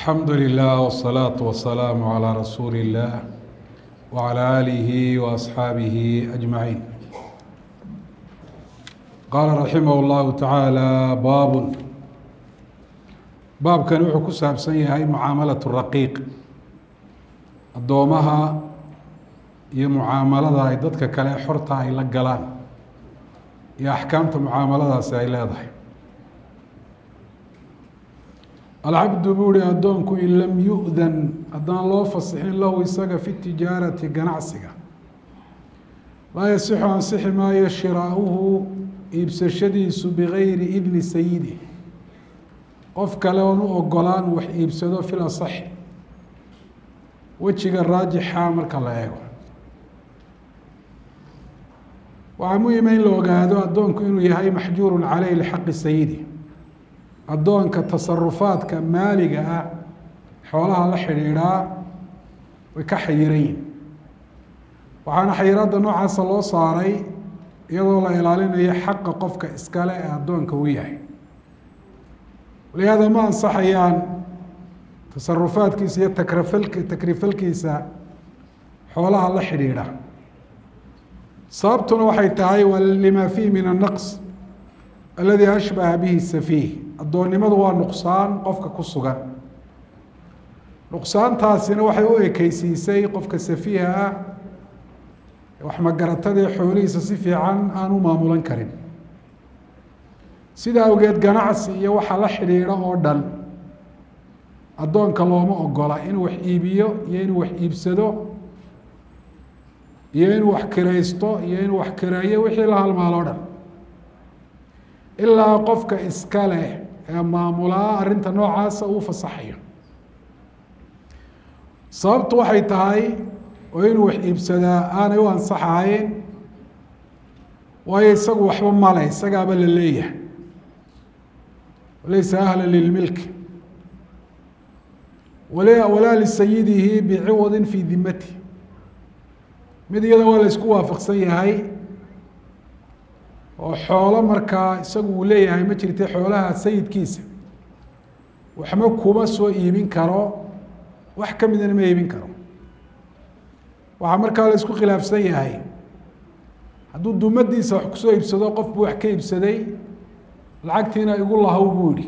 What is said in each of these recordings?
الحمد لله والصلاة والسلام على رسول الله وعلى آله وأصحابه أجمعين قال رحمه الله تعالى باب baabkan wuxuu ku saabsan yahay mucaamalaة الraqiiq addoomaha iyo mucaamalada ay dadka kale xorta ay la galaan iyo axkaamta mucaamaladaasi ay leedahay alcabdu buu hi addoonku in lam yu-dan haddaan loo fasixin lahu isaga fi tijaarati ganacsiga laa yasixu ansixi maayo shiraauhu iibsashadiisu bigayri idni sayidi qof kale oon u ogolaan wax iibsado fil asaxi wejiga raajixa marka la eego waxaa muhima in la ogaado addoonku inuu yahay maxjuurun caleyh lixaqi sayidi addoonka tasarufaadka maaliga ah xoolaha la xidhiidhaa way ka xayiran yihin waxaana xayiraadda noocaasa loo saaray iyadoo la ilaalinayo xaqa qofka iskale ee addoonka u yahay walihaada ma ansaxayaan tasarufaadkiisa iyo takrafalk takrifalkiisa xoolaha la xidhiidha sababtuna waxay tahay waa lima fiihi min annaqs aladi ashbaha bihi safiih addoonnimadu waa nuqsaan qofka ku sugan nuqsaantaasina waxay u ekeysiisay qofka safiiha ah wax magaratadee xoolihiisa si fiican aan u maamulan karin sida awgeed ganacsi iyo waxa la xidhiidha oo dhan addoonka looma ogola inuu wax iibiyo iyo inuu wax iibsado iyo inuu wax kiraysto iyo inuu wax kireeyo wixii la halmaalo o dhan ilaa qofka iska leh ee maamulaa arrinta noocaasa uu fasaxayo sababtu waxay tahay oo inuu wax iibsadaa aanay u ansaxahayn waayo isagu waxba male isagaaba la leeyahay walaysa ahla lilmilki wal walaa lisayidihi biciwadin fii dimati mid iyada waa la isku waafaqsan yahay oo xoolo markaa isagu uu leeyahay ma jirta xoolaha sayidkiisa waxba kuma soo iibin karo wax ka midana ma iibin karo waxaa markaa la isku khilaafsan yahay hadduu dumadiisa wax kusoo iibsado qof buu wax ka iibsaday lacagtiina igu lahow buu yihi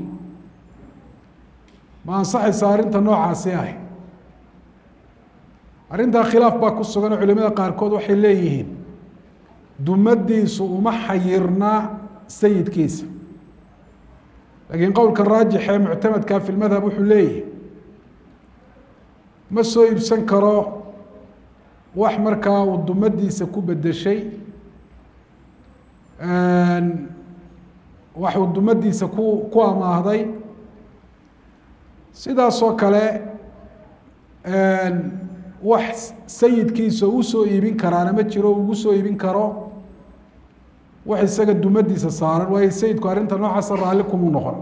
ma ansaxaysa arrinta noocaasi ah arrintaa khilaaf baa ku sugan oo culimada qaarkood waxay leeyihiin dumadiisu uma xayirna sayidkiisa laakiin qowlka raajix ee muctamadka fi lmadhab wuxuu leeyahi ma soo iibsan karo wax markaa uu dumadiisa ku bedeshay wax uu dumadiisa ku ku amaahday sidaasoo kale wax sayidkiisa usoo iibin karaana ma jiro ugu soo iibin karo wax isaga dumadiisa saaran waayo sayidku arrinta noocaasa raalli kumu noqon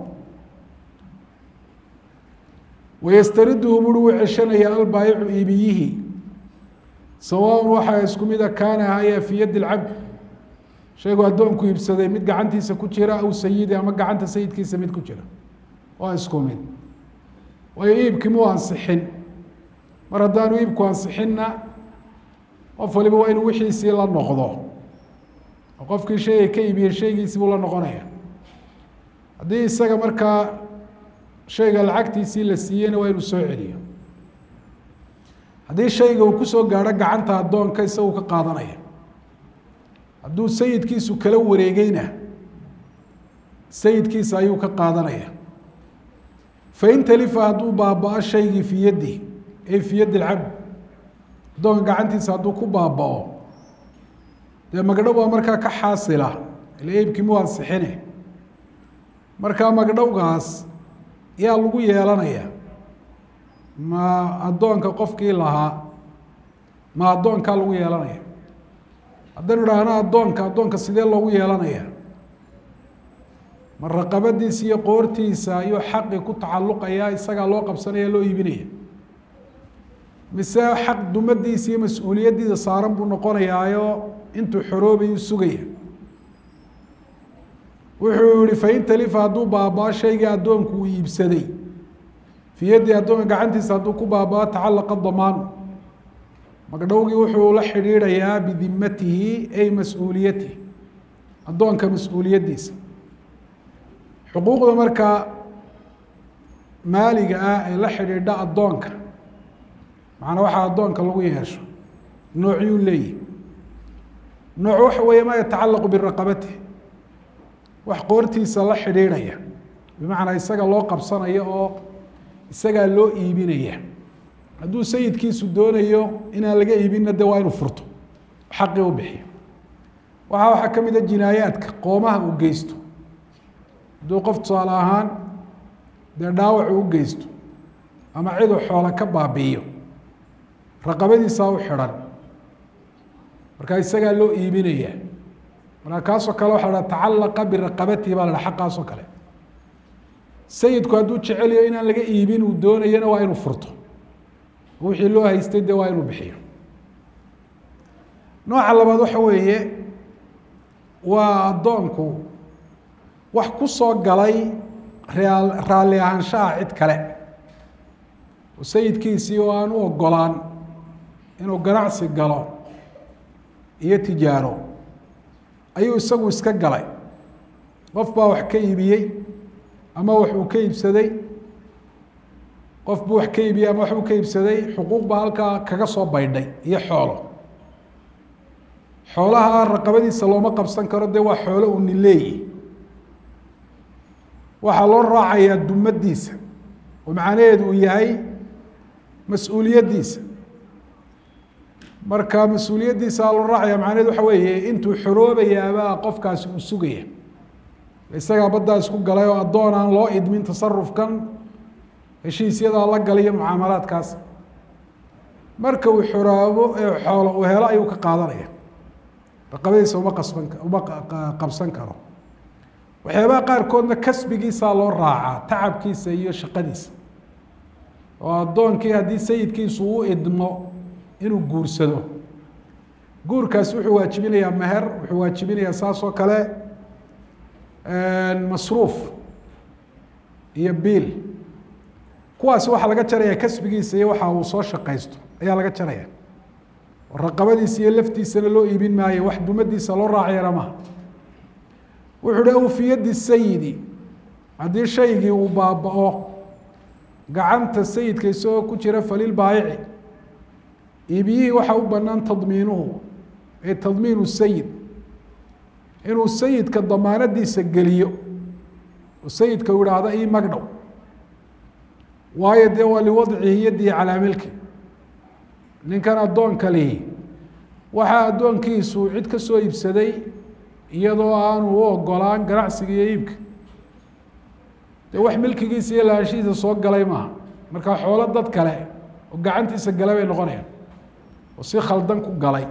wayastariduhu buri uu ceshanaya albaayicu iibiyihii sawaaun waxaa isku mida kaana haya fii yaddi lcabd shaygu addoonku iibsaday mid gacantiisa ku jira aw sayidi ama gacanta sayidkiisa mid ku jira waa isku mid waayo iibkii muu ansixin mar haddaanu iibku ansixinna qof waliba waa inuu wixiisii la noqdo oo qofkii shayga ka iibiyey shaygiisii buu la noqonaya haddii isaga markaa shayga lacagtiisii la siiyeyna waa inuu soo celiyo haddii shayga uu kusoo gaadho gacanta addoonka isagu ka qaadanaya hadduu sayidkiisu kala wareegeyna sayidkiisa ayuu ka qaadanaya fain talifa hadduu baaba-o shaygii fii yaddi ay fii yaddi lcabd addoonka gacantiisa hadduu ku baaba-o dee magdhow baa markaa ka xaasila ila iibkii mu ansixine markaa magdhowgaas yaa lagu yeelanaya ma addoonka qofkii lahaa ma addoonkaa lagu yeelanaya haddaynu idhaahno addoonka addoonka sidee loogu yeelanaya ma raqabadiisa iyo qoortiisa ayuu xaqi ku tacalluqaya isagaa loo qabsanaya loo iibinaya mise xaq dumadiisa iyo mas-uuliyaddiisa saaran buu noqonayaayo intuu xoroobayu sugaya wuxuu yihi fain talifa hadduu baabaa shaygii addoonku uu iibsaday fii yaddi addoonka gacantiisa hadduu ku baabao tacalaqa damaanu magdhowgii wuxuu la xidhiidhayaa bidimatihi ay mas-uuliyatihi addoonka mas-uuliyaddiisa xuquuqda markaa maaliga ah ee la xidhiidha addoonka macnaa waxaa addoonka lagu yeesho noocyuu leeyihi nooc waxa weeye maa yatacalaqu biraqabatihi wax qoortiisa la xidhiidhaya bimacnaa isaga loo qabsanayo oo isagaa loo iibinaya hadduu sayidkiisu doonayo inaan laga iibinna de waa inuu furto xaqii u bixiyo waxaa waxaa ka mid a jinaayaadka qoomaha uu geysto hadduu qof tusaale ahaan dee dhaawac uu u geysto ama ciduu xoola ka baabi'iyo raqabadiisaa u xidhan markaa isagaa loo iibinaya markaa kaasoo kale waxa la tacalaqa biraqabatihi baa la ha xaqaasoo kale sayidku hadduu jecelayo inaan laga iibin uu doonayana waa inuu furto wixii loo haystay de waa inuu bixiyo nooca labaad waxa weeye waa addoonku wax ku soo galay raa raalli ahaanshaha cid kale oo sayidkiisii oo aan u ogolaan inuu ganacsi galo iyo tijaaro ayuu isagu iska galay qof baa wax ka iibiyey ama wax uu ka iibsaday qof buu wax ka iibiyey ama wax buu ka iibsaday xuquuq baa halkaa kaga soo baydhay iyo xoolo xoolaha raqabadiisa looma qabsan karo dee waa xoolo uu nin leeyi waxaa loo raacayaa dumadiisa oo macnaheedu uu yahay mas-uuliyaddiisa marka mas-uuliyaddiisa loo raacaya macnaheedu waxa weeye intuu xoroobayaabaa qofkaasi uu sugaya isagaa baddaa isku galay oo addoon aan loo idmin tasarufkan heshiisyadaa la galay iyo mucaamalaadkaas marka uu xoroobo ee xoolo uu helo ayuu ka qaadanaya raqabadiisa uma qasban uma qabsan karo waxyaabaha qaarkoodna kasbigiisaa loo raacaa tacabkiisa iyo shaqadiisa oo addoonkii haddii sayidkiisu u idmo inuu guursado guurkaasi wuxuu waajibinayaa meher wuxuu waajibinayaa saas oo kale masruuf iyo biil kuwaasi waxaa laga jaraya kasbigiisa iyo waxa uu soo shaqaysto ayaa laga jaraya oo raqabadiisa iyo laftiisana loo iibin maayo wax dumadiisa loo raacayana maha wuxuu hi aw fi yaddi sayidi haddii shaygii uu baaba-o gacanta sayidka isagoo ku jira falil baayici iibiyihii waxaa u banaan tadmiinuhu ee tadmiinu sayid inuu sayidka damaanadiisa geliyo oo sayidka u ihahdo ii magdhow waayo dee waa liwadcihi yadihi calaa milki ninkan addoonka lihi waxaa addoonkiisu cid ka soo iibsaday iyadoo aanu u ogolaan ganacsiga iyo iibka dee wax milkigiisa iyo lahaanshihiisa soo galay maaha markaa xoolo dad kale oo gacantiisa galay bay noqonayaan oo si khaldan ku galay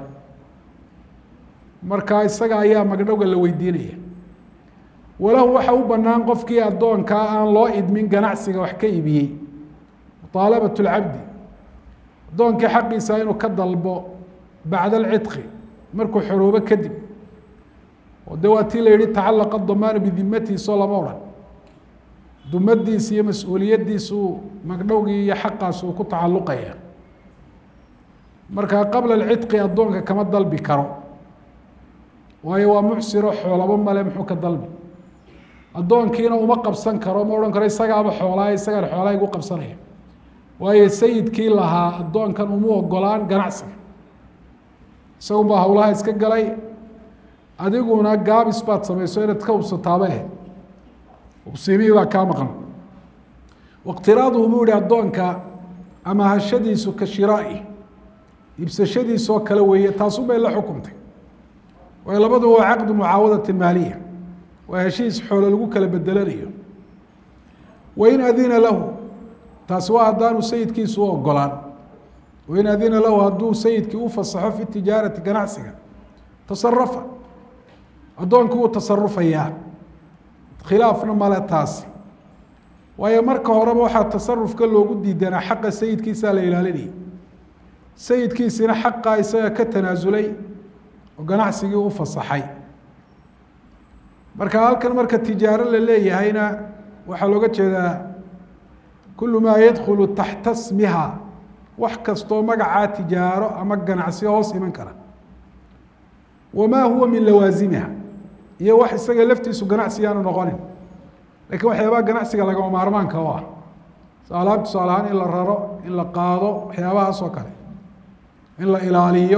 markaa isaga ayaa magdhowga la weydiinaya walahu waxa u banaan qofkii addoonkaa aan loo idmin ganacsiga wax ka iibiyey muطaalabaة اlcabdi addoonkii xaqiisa inuu ka dalbo bacda alcidqi markuu xoroobo kadib oo de waa tii la yihi tacalaqa damaanu bidimatiisoo lama odhan dumadiisa iyo mas-uuliyaddiisu magdhowgii iyo xaqaas uu ku tacaluqaya markaa qabla alcidqi addoonka kama dalbi karo waayo waa mucsiro xoolabo male muxuu ka dalbi addoonkiina uma qabsan karo ma odhan karo isagaaba xoolaa isagaan xoolaa igu qabsanaya waayo sayidkii lahaa addoonkan uma ogolaan ganacsiga isagun baa hawlaha iska galay adiguna gaabis baad samayso inaad ka hubsataaba eh hubsiimihii baa kaa maqan wاqtiraaduhu buu yihi addoonka amahashadiisu ka shiraa'i iibsashadiisoo kale weeye taasun bay la xukumtay waayo labaduba waa caqdu mucaawadati maaliya waa heshiis xoolo lagu kala bedelanayo wain adina lahu taasi waa haddaanu sayidkiisu u ogolaan wain adina lahu hadduu sayidkii u fasaxo fi tijaarati ganacsiga tasarafa addoonkii wuu tasarufayaa khilaafna male taasi waayo marka horeba waxaa tasarufka loogu diidanaa xaqa sayidkiisaa la ilaalinayay sayidkiisina xaqaa isaga ka tanaasulay oo ganacsigii u fasaxay marka halkan marka tijaaro la leeyahayna waxaa looga jeedaa kulu maa yadkhulu taxta smiha wax kastoo magacaa tijaaro ama ganacsi hoos iman kara wamaa huwa min lawaasimiha iyo wax isaga laftiisu ganacsi aanu noqonin lakiin waxyaabaha ganacsiga lagama maarmaanka u ah alaab tusaale ahaan in la raro in la qaado waxyaabahaas oo kale in la ilaaliyo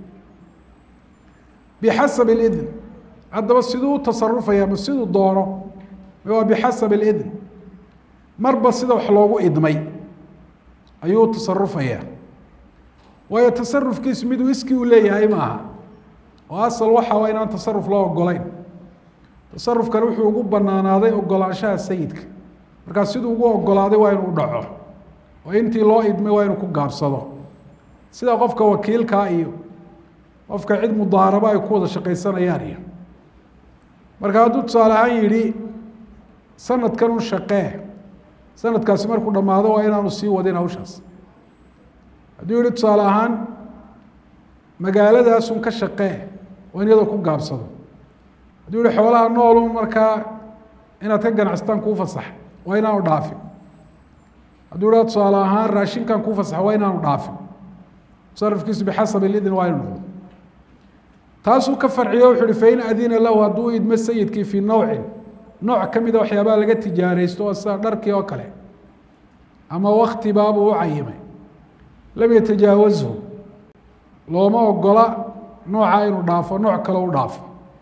bixasab اidn haddaba siduu u tasarufaya ma siduu doono waa bixasab اidn marba sida wax loogu idmay ayuu u tasarufaya waayo tasarufkiisu miduu iskii u leeyahay maaha oo asal waxa waa inaan tasaruf loo ogolayn tasarufkan wuxuu ugu banaanaaday ogolaanshaha sayidka markaa siduu ugu ogolaaday waa inuu dhaco oo intii loo idmay waa inuu ku gaabsado sida qofka wakiilkaa iyo qofka cid mudaarabo ay ku wada shaqaysanayaan iyo marka hadduu tusaale ahaan yidhi sanadkan un shaqee sanadkaasi markuu dhammaado waa inaanu sii wadin hawshaas hadduu yihi tusaale ahaan magaaladaasun ka shaqee waa in iyadoo ku gaabsado hadduu yihi xoolaha noolu markaa inaad ka ganacsataan kuu fasaxa waa inaanu dhaafin hadduu yiha tusaale ahaan raashinkan kuu fasaxa waa inaanu dhaafin tasarufkiisu bixasab idin waa inu noqdo taasuu ka farciyo wuxu uhi fain adina lahu hadduu idmo sayidkii fii nawcin nooc ka mida waxyaabaha laga tijaaraysto oo sida dharkii oo kale ama wakti baabuu u cayimay lam yatajaawazhu looma ogola nooca inuu dhaafo nooc kale u dhaafo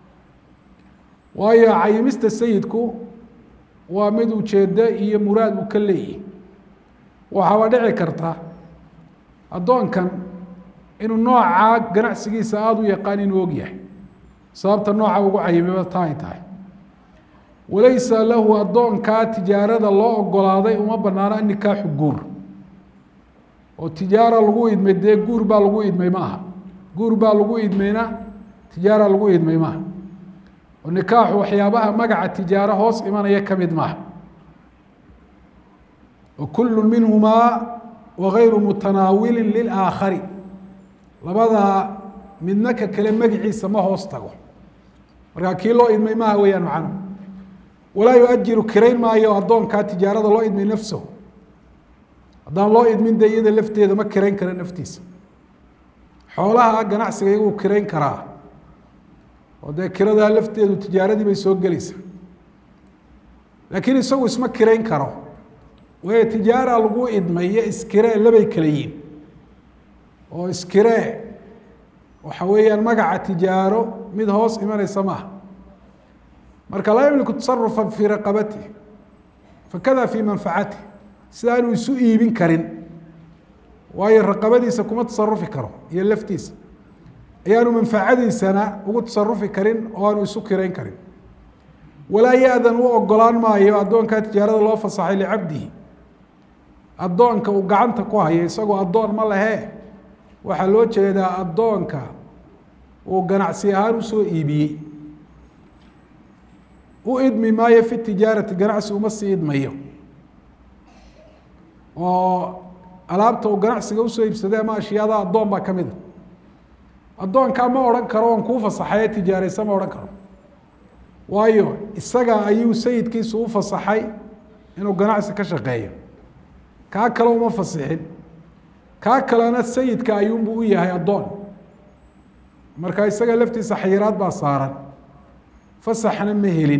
waayo cayimista sayidku waa mid ujeedo iyo muraad uu ka leeyahy waxaaba dhici karta addoonkan inuu noocaa ganacsigiisa aada u yaqaan inuu og yahay sababta nooca ugu cayimaba taa ay tahay walaysa lahu addoonkaa tijaarada loo ogolaaday uma banaano anikaaxu guur oo tijaara lagu idmay dee guur baa lagu idmay maaha guur baa lagu idmayna tijaara lagu idmay maaha oo nikaaxu waxyaabaha magaca tijaaro hoos imanaya ka mid maaha wa kullu minhumaa wagayru mutanaawilin lilaakhari labadaa midna ka kale magiciisa ma hoos tago markaa kii loo idmay maaha weeyaan macnuhu walaa yuajiru kirayn maayo addoonkaa tijaarada loo idmay nafsahu haddaan loo idmin de iyada lafteeda ma kirayn kara naftiisa xoolaha ganacsiga iyaguu kirayn karaa oo dee kiradaa lafteedu tijaaradii bay soo gelaysaa laakiin isagu isma kirayn karo waayo tijaara lagu idmay iyo iskiree labay kala yihin oo iskiree waxa weeyaan magaca tijaaro mid hoos imanaysa maaha marka laa yamliku tasarufa fii raqabatih fakada fii manfacatih sida aanu isu iibin karin waayo raqabadiisa kuma tasarufi karo iyo laftiisa ayaanu manfacadiisana ugu tasarufi karin oo aanu isu kirayn karin walaa ya-dan u ogolaan maayo addoonkaa tijaarada loo fasaxay licabdihi addoonka uu gacanta ku hayo isagoo addoon ma lehe waxaa loo jeedaa addoonka uu ganacsi ahaan usoo iibiyey u idmi maayo fi tijaarati ganacsi uma sii idmayo oo alaabta uu ganacsiga usoo iibsaday ama ashyaada addoon baa ka mid a addoonkaa ma odhan karo oon kuu fasaxaye tijaaraysa ma odhan karo waayo isaga ayuu sayidkiisu u fasaxay inuu ganacsi ka shaqeeyo kaa kale uma fasixin kaa kalena sayidka ayuunbuu u yahay addoon marka isaga laftiisa xayiraad baa saaran fasaxna ma helin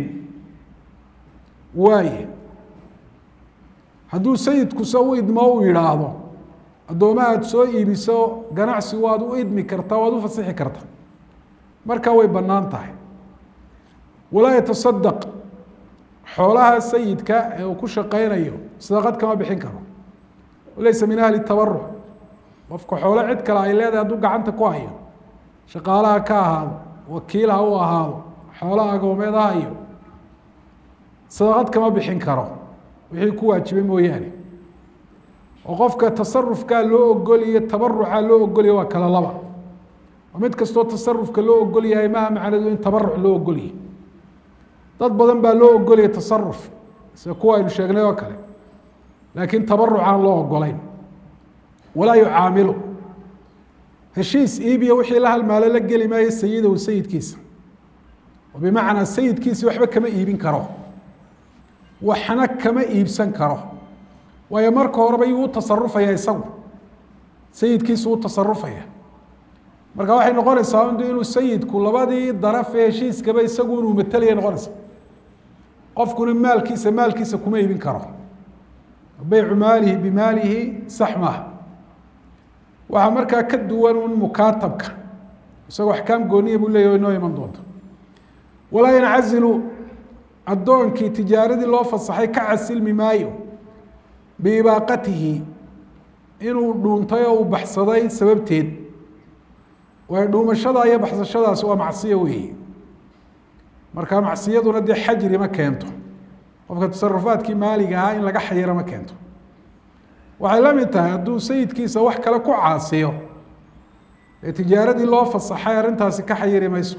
waaye hadduu sayidkuse u idmo u yidhaahdo addoomaha aad soo iibiso ganacsi waad u idmi kartaa waad u fasixi kartaa markaa way bannaan tahay walaa yatasadaq xoolaha sayidka ee uu ku shaqaynayo sadaqad kama bixin karo laysa min ahli tabaruc qofka xoolo cid kale ay leedahay hadduu gacanta ku hayo shaqaalaha ka ahaado wakiil ha u ahaado xoolaha agoomeed ha hayo sadaqad kama bixin karo wixii ku waajibay mooyaane oo qofka tasarufkaa loo ogoliyo tabaruca loo ogoliya waa kala laba oo mid kastoo tasarufka loo ogol yahay maha macnadu in tabaruc loo ogolyahy dad badan baa loo ogolaya tasaruf sida kuwa aynu sheegnay oo kale laakiin tabaruc aan loo ogolayn walaa yucaamilu heshiis iibiya wixii la halmaalo la geli maayo sayidahu sayidkiisa oo bimacnaa sayidkiisi waxba kama iibin karo waxna kama iibsan karo waayo marka horeba yuu u tasarufaya isagu sayidkiisu u tasarufaya marka waxay noqonaysaa und inuu sayidku labadii daraf ee heshiiskaba isagu inuu matelaya noqonaysa qofkuna maalkiisa maalkiisa kuma iibin karo beycu maalihi bimaalihi sax maaha waxaa markaa ka duwan un mukaatabka isagoo axkaam gooniya buu leeyahy inoo iman doonto walaa yancazilu addoonkii tijaaradii loo fasaxay ka casilmi maayo biibaaqatihi inuu dhuuntay oo uu baxsaday sababteed waayo dhuumashada iyo baxsashadaasi waa macsiyo weeye marka macsiyaduna dee xajri ma keento qofka tasarufaadkii maaliga ahaa in laga xayiro ma keento waxay la mid tahay hadduu sayidkiisa wax kale ku caasiyo ee tijaaradii loo fasaxay arrintaasi ka xayiri mayso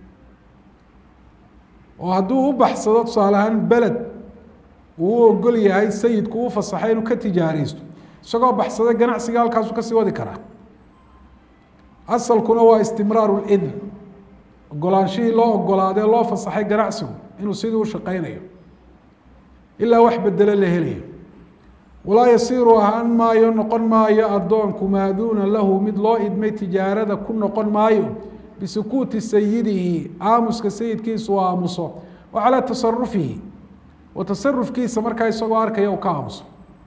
oo hadduu u baxsado tusaale ahaan beled uu u ogol yahay sayidku u fasaxay inuu ka tijaaraysto isagoo baxsaday ganacsiga halkaasu kasii wadi karaa asalkuna waa istimraaru lidn ogolaanshihii loo ogolaadee loo fasaxay ganacsigu inuu sidii u shaqaynayo ilaa wax bedelo la helayo walaa yasiiru ahaan maayo noqon maayo addoonku maaduuna lahu mid loo idmay tijaarada ku noqon maayo bisukuuti sayidihi aamuska sayidkiisa uu aamuso wa calaa tasarufihi wa tasarufkiisa markaa isagoo arkaya uu ka aamuso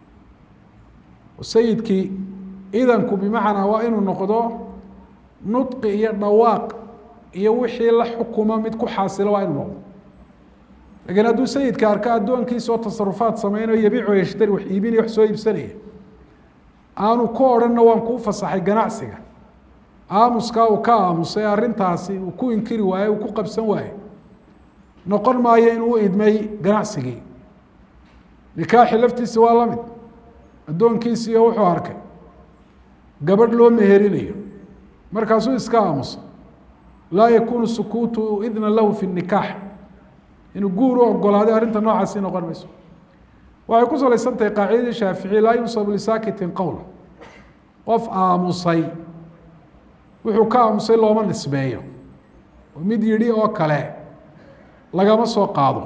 sayidkii idanku bimacnaa waa inuu noqdo nudqi iyo dhawaaq iyo wixii la xukumo mid ku xaasilo waa inuu noqdo lakiin hadduu sayidka arko addoonkiisa oo tasarufaad sameynayo yabiicu yashtari wax iibinaya wax soo iibsanaya aanu ku odhanna waan kuu fasaxay ganacsiga aamuskaa uu ka aamusay arrintaasi uu ku inkiri waaye uu ku qabsan waaye noqon maayo inuu u idmay ganacsigii nikaaxi laftiisa waa la mid addoonkiisiiyo wuxuu arkay gabadh loo meherinayo markaasuu iska aamusa laa yakunu sukuutu idna lahu fi nikaax inuu guur u ogolaaday arrinta noocaasi noqon mayso waxay ku salaysan tahay qaacidadii shaaficiya laa yunsabu lisaakitin qowl qof aamusay wuxuu ka aamusay looma nisbeeyo oo mid yidhi oo kale lagama soo qaado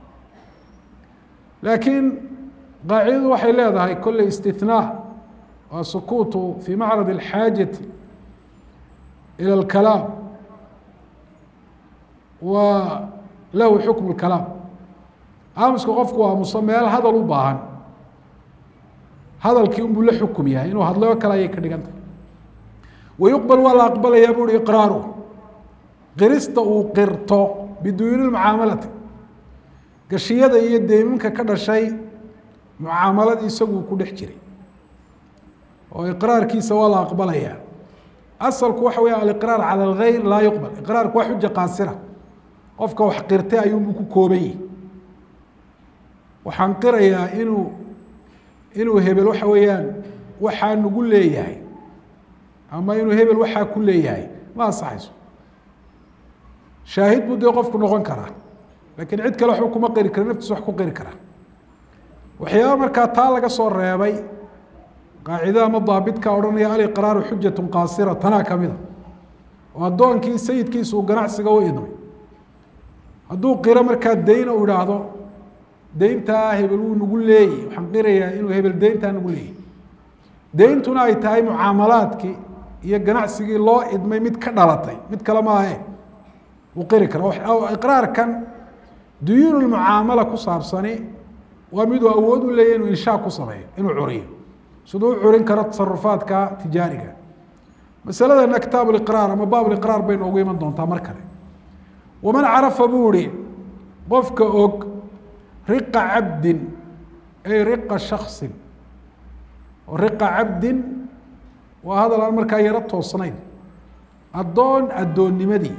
laakiin qaacidadu waxay leedahay kolley istithnaa waa sukuutu fii macrad alxaajati ila alkalaam wa lahu xukm اkalaam aamuska qofku aamuso meel hadal u baahan hadalkii unbuu la xukum yahay inuu hadlayo kale ayay ka dhigan tahay wayuqbal waa la aqbalayaa buuhi iqraaru qirista uu qirto biduuni mucaamalati gashiyada iyo deyminka ka dhashay mucaamaladii isagu ku dhex jiray oo iqraarkiisa waa la aqbalayaa asalku waxa weya aliqraar cala algayr laa yuqbal iqraarku waa xuja qaasira qofka wax qirtay ayuunbuu ku kooban yihi waxaan qirayaa inuu inuu hebel waxa weeyaan waxaa nagu leeyahay ama inuu hebel waxaa ku leeyahay ma ansaxayso shaahid buu dee qofku noqon karaa lakiin cid kale waxba kuma qiri kara naftiisa wax ku qiri karaa waxyaaba markaa taa laga soo reebay qaacidada ama daabitka odhanaya aliqraaru xujatu qaasira tanaa kamida oo addoonkii sayidkiisa uu ganacsiga u idmay hadduu qiro markaa dayn u idhaahdo deyntaa hebel wuu nagu leeyay waxaan qirayaa inuu hebel deyntaa nagu leeyay deyntuna ay tahay mucaamalaadkii iyo ganacsigii loo idmay mid ka dhalatay mid kale maahe wuu qiri kara iqraarkan duyuun mucaamala ku saabsani waa miduu awood u leeyahy inuu inshaa ku sameeyo inuu curiyo siduu u curin karo tasarufaadka tijaariga masaladana kitaab liqraar ama baab liqraar bay noogu iman doontaa mar kale waman carafa buu ihi qofka og riqa cabdin ay riqa shaksin oo riqa cabdin waa hadal aan markaa yaro toosnayn addoon addoonnimadii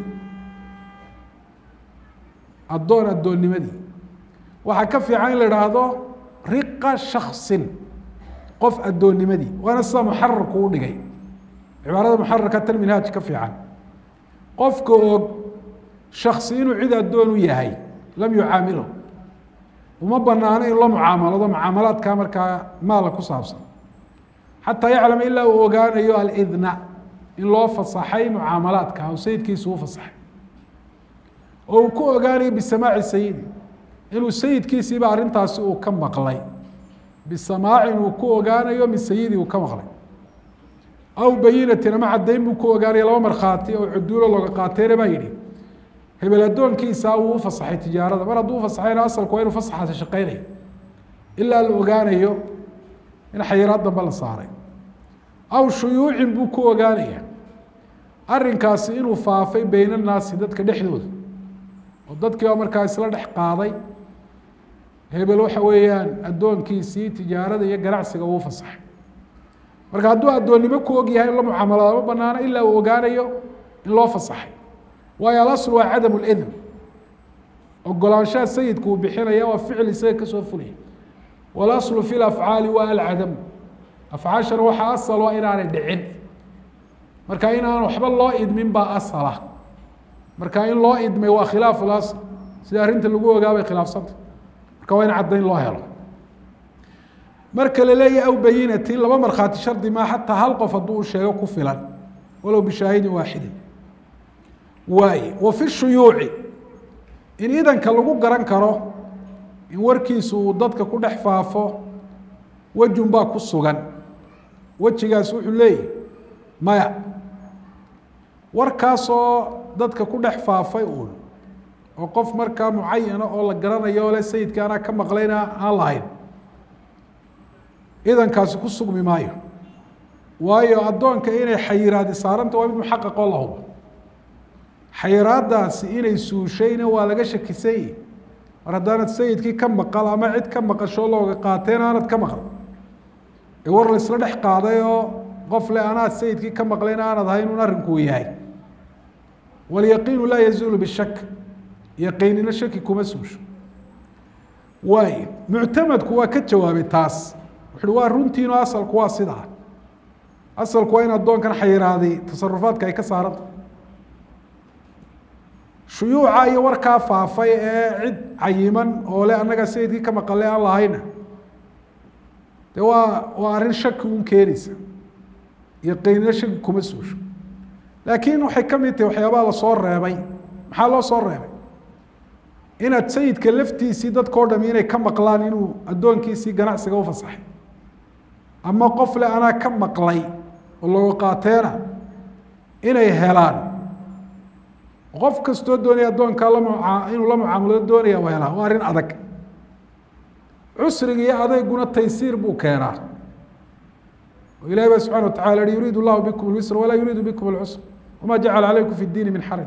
addoon addoonnimadii waxaa ka fiican in la idhaahdo riqa shaksin qof addoonnimadii waana sida muxararku u dhigay cibaarada muxararka tan minhaaj ka fiican qofka og shaksi inuu cid addoon u yahay lam yucaamilo uma banaano in la mucaamalado mucaamalaadka markaa maala ku saabsan xataa yaclama ilaa uu ogaanayo alidna in loo fasaxay mucaamalaadka o sayidkiisu u fasaxay oo uu ku ogaanayo bisamaaci sayidi inuu sayidkiisiiba arrintaasi uu ka maqlay bisamaacin uu ku ogaanayo min sayidii uu ka maqlay aw bayinatin ama caddayn buu ku ogaanaya laba markhaati oo cuduulo looga qaateyna baa yidhi hebel addoonkiisa wuu ufasaxay tijaarada mar hadduu ufasaxayna asalku waa inu fasaxaasi shaqeynaya ilaa la ogaanayo in xayiraad dambe la saaray aw shuyuucin buu ku ogaanaya arrinkaasi inuu faafay beyna naasi dadka dhexdooda oo dadkii baa markaa isla dhex qaaday hebel waxa weeyaan addoonkiisii tijaarada iyo ganacsiga uu fasaxay marka hadduu addoonnimo ku og yahay in la mucaamalada ma banaano ilaa uu ogaanayo in loo fasaxay waayo alasl waa cadam lidn ogolaanshaha sayidku uu bixinaya waa ficil isaga kasoo fulaya walaslu fi lafcaali waa alcadamu afcaashana waxaa asal waa inaanay dhicin marka inaan waxba loo idmin baa asala marka in loo idmay waa khilaaf lasl sida arrinta lagu ogaabay khilaafsanta marka waa in caddayn loo helo marka la leeyahy aw bayinatin laba markhaati shardi maa xataa hal qof hadduu u sheego ku filan walow bishaahidin waaxidin waaye wa fi shuyuuci in idanka lagu garan karo in warkiisu uu dadka ku dhex faafo wejun baa ku sugan wejigaas wuxuu leeyahy maya warkaasoo dadka ku dhex faafay uun oo qof markaa mucayana oo la garanayo oo le sayidka anaa ka maqlayna aan lahayn idankaasi ku sugmi maayo waayo addoonka inay xayiraadi saaranta waa mid muxaqaqoo la hubo xayiraadaasi inay suushayna waa laga shakisanyay mar haddaanad sayidkii ka maqal ama cid ka maqasho looga qaateen aanad ka maqal ee war la isla dhex qaaday oo qof le anaad sayidkii ka maqlayna aanad ahayn un arrinkuu yahay walyaqiinu laa yazuulu bishak yaqiinina shaki kuma suusho waay muctamadku waa ka jawaabay taas wuxu uhi waa runtiino asalku waa sidaa asalku waa in addoonkan xayiraadi tasarufaadka ay ka saaranta shuyuuca iyo warkaa faafay ee cid cayiman oo le annaga sayidkii ka maqale aan lahayna de waa waa arrin shaki un keenaysa yaqiinina shaki kuma suusho laakiin waxay ka mid tahay waxyaabaha lasoo reebay maxaa loo soo reebay inaad sayidka laftiisii dadkao dhami inay ka maqlaan inuu addoonkiisii ganacsiga u fasaxay ama qof le anaa ka maqlay oo looga qaateena inay helaan qof kastoo doonaya addoonkaa lamuaa inuu la mucaamalado doonaya u helaa waa arrin adag cusriga iyo adeyguna taysiir buu keenaa oo ilahi ba subxana watacala hi yuriid llahu bikum اlwisra walaa yuriidu bikum اlcusr wama jacala calaykum fi اdiini min xaraj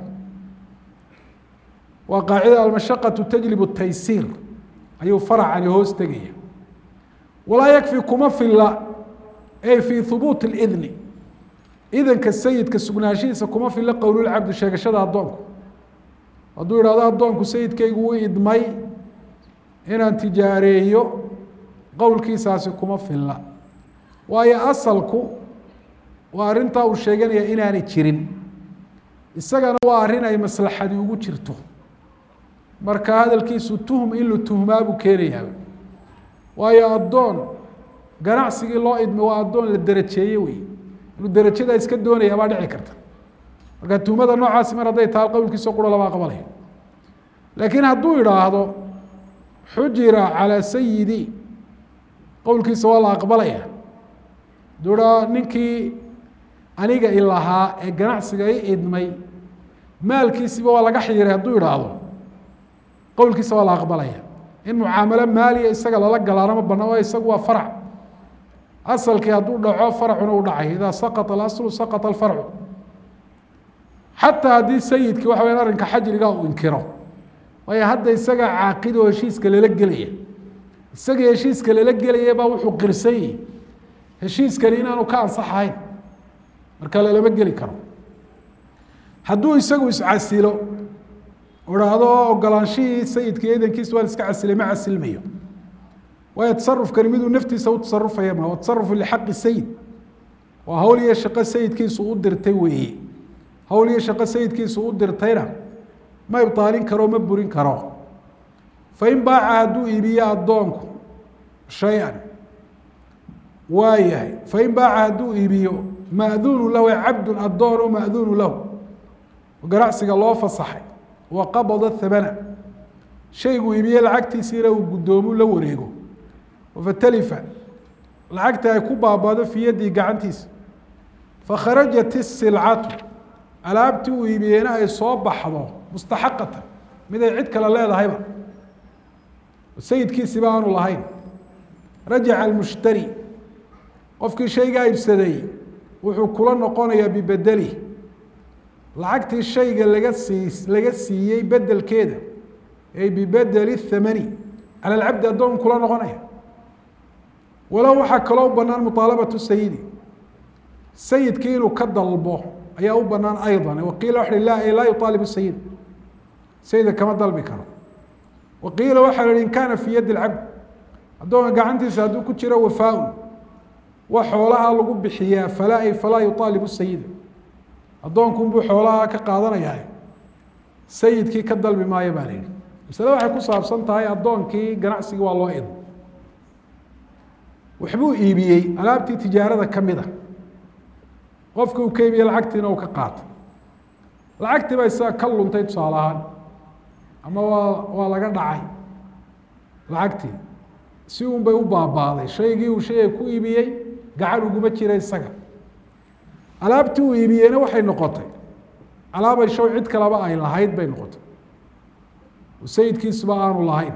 waa qaacida almashaqaةu tajlib الtaysiir ayuu faracani hoos tegaya walaa yakfi kuma fila ey fi hubuut اlidni idanka sayidka sugnaanshihiisa kuma fila qowlulcabdi sheegashada addoonku hadduu ihahdo addoonku sayidkaygu u idmay inaan tijaareeyo qowlkiisaasi kuma filla waayo asalku waa arrintaa uu sheeganaya inaanay jirin isagana waa arrin ay maslaxadi ugu jirto marka hadalkiisu tuhum in la tuhmaa buu keenayaa waayo addoon ganacsigii loo idmay waa addoon la derajeeye wey inuu derajadaa iska doonaya baa dhici karta marka tuhmada noocaasi mar hadday tahay qowlkiisa qura lama aqbalaya laakiin hadduu idhaahdo xujira calaa sayidi qowlkiisa waa la aqbalaya hadduu idhaa ninkii aniga ilahaa ee ganacsiga i idmay maalkiisiba waa laga xiiray hadduu idhaahdo qowlkiisa waa la aqbalaya in mucaamalo maaliya isaga lala galaana ma bana o isagu waa farac asalkii hadduu dhaco farcuna u dhacay idaa saqط اaslu saqط اfarcu xataa haddii sayidkii waxa weya arrinka xajriga uu inkiro waayo hadda isaga caaqid oo heshiiska lala gelaya isagii heshiiska lala gelaya baa wuxuu qirsan yahi heshiiskani inaanu ka ansaxahayn marka lalama geli karo hadduu isagu iscasilo idhaahdo ogolaanshihii sayidka iyo idankiisa waan iska casilay ma casilmayo waayo tasarufkani miduu naftiisa u tasarufaya ma waa tasarufu lixaqi sayid waa hawl iyo shaqo sayidkiisu u dirtay weeye hawl iyo shaqo sayidkiisu u dirtayna ma ibaalin karo ma burin karo fain baaca hadduu iibiyo addoonku shay-an waa yahay fain baaca hadduu iibiyo ma'duunu lahu cabdun addoon o ma'duunu lahu oo ganacsiga loo fasaxay wa qabada thamana shayguu iibiye lacagtiisiina uu guddoomu la wareego fatalifa lacagta ay ku baabado fii yaddii gacantiisa fakharajat isilcatu alaabtii uu iibiyeyna ay soo baxdo mustaxaqatan mid ay cid kale leedahayba sayidkiisiba aanu lahayn rajaca almushtari qofkii shaygaa iibsaday wuxuu kula noqonayaa bibedeli lacagtii shayga laga sii laga siiyey bedelkeeda ay bibedeli thamani cala alcabdi addoon kula noqonaya walow waxaa kaloo u banaan muطaalabatu sayidi sayidkii inuu ka dalbo ayaa u banaan ayضa waqiila waxa la laa yuطaalib sayid sayida kama dalbi karo waqiila waxaa la hi in kaana fii yadi اlcabd addoonka gacantiisa hadduu ku jiro wafaa-un wa xoolaha lagu bixiyaa falaa ay falaa yuطaalibu sayida addoonkunbuu xoolaha ka qaadanayaa sayidkii ka dalbi maayo baa la yihi masale waxay ku saabsan tahay addoonkii ganacsigii waa loo idmo waxbuu iibiyey alaabtii tijaarada ka mid a qofkii uu ka iibiyey lacagtiina uu ka qaatay lacagtii baa isaga ka luntay tusaale ahaan ama waa waa laga dhacay lacagtii si un bay u baabaaday shaygii uu shayga ku iibiyey gacan uguma jira isaga alaabtii uu iibiyeyna waxay noqotay alaabay show cid kaleba ay lahayd bay noqotay sayidkiisuba aanu lahayn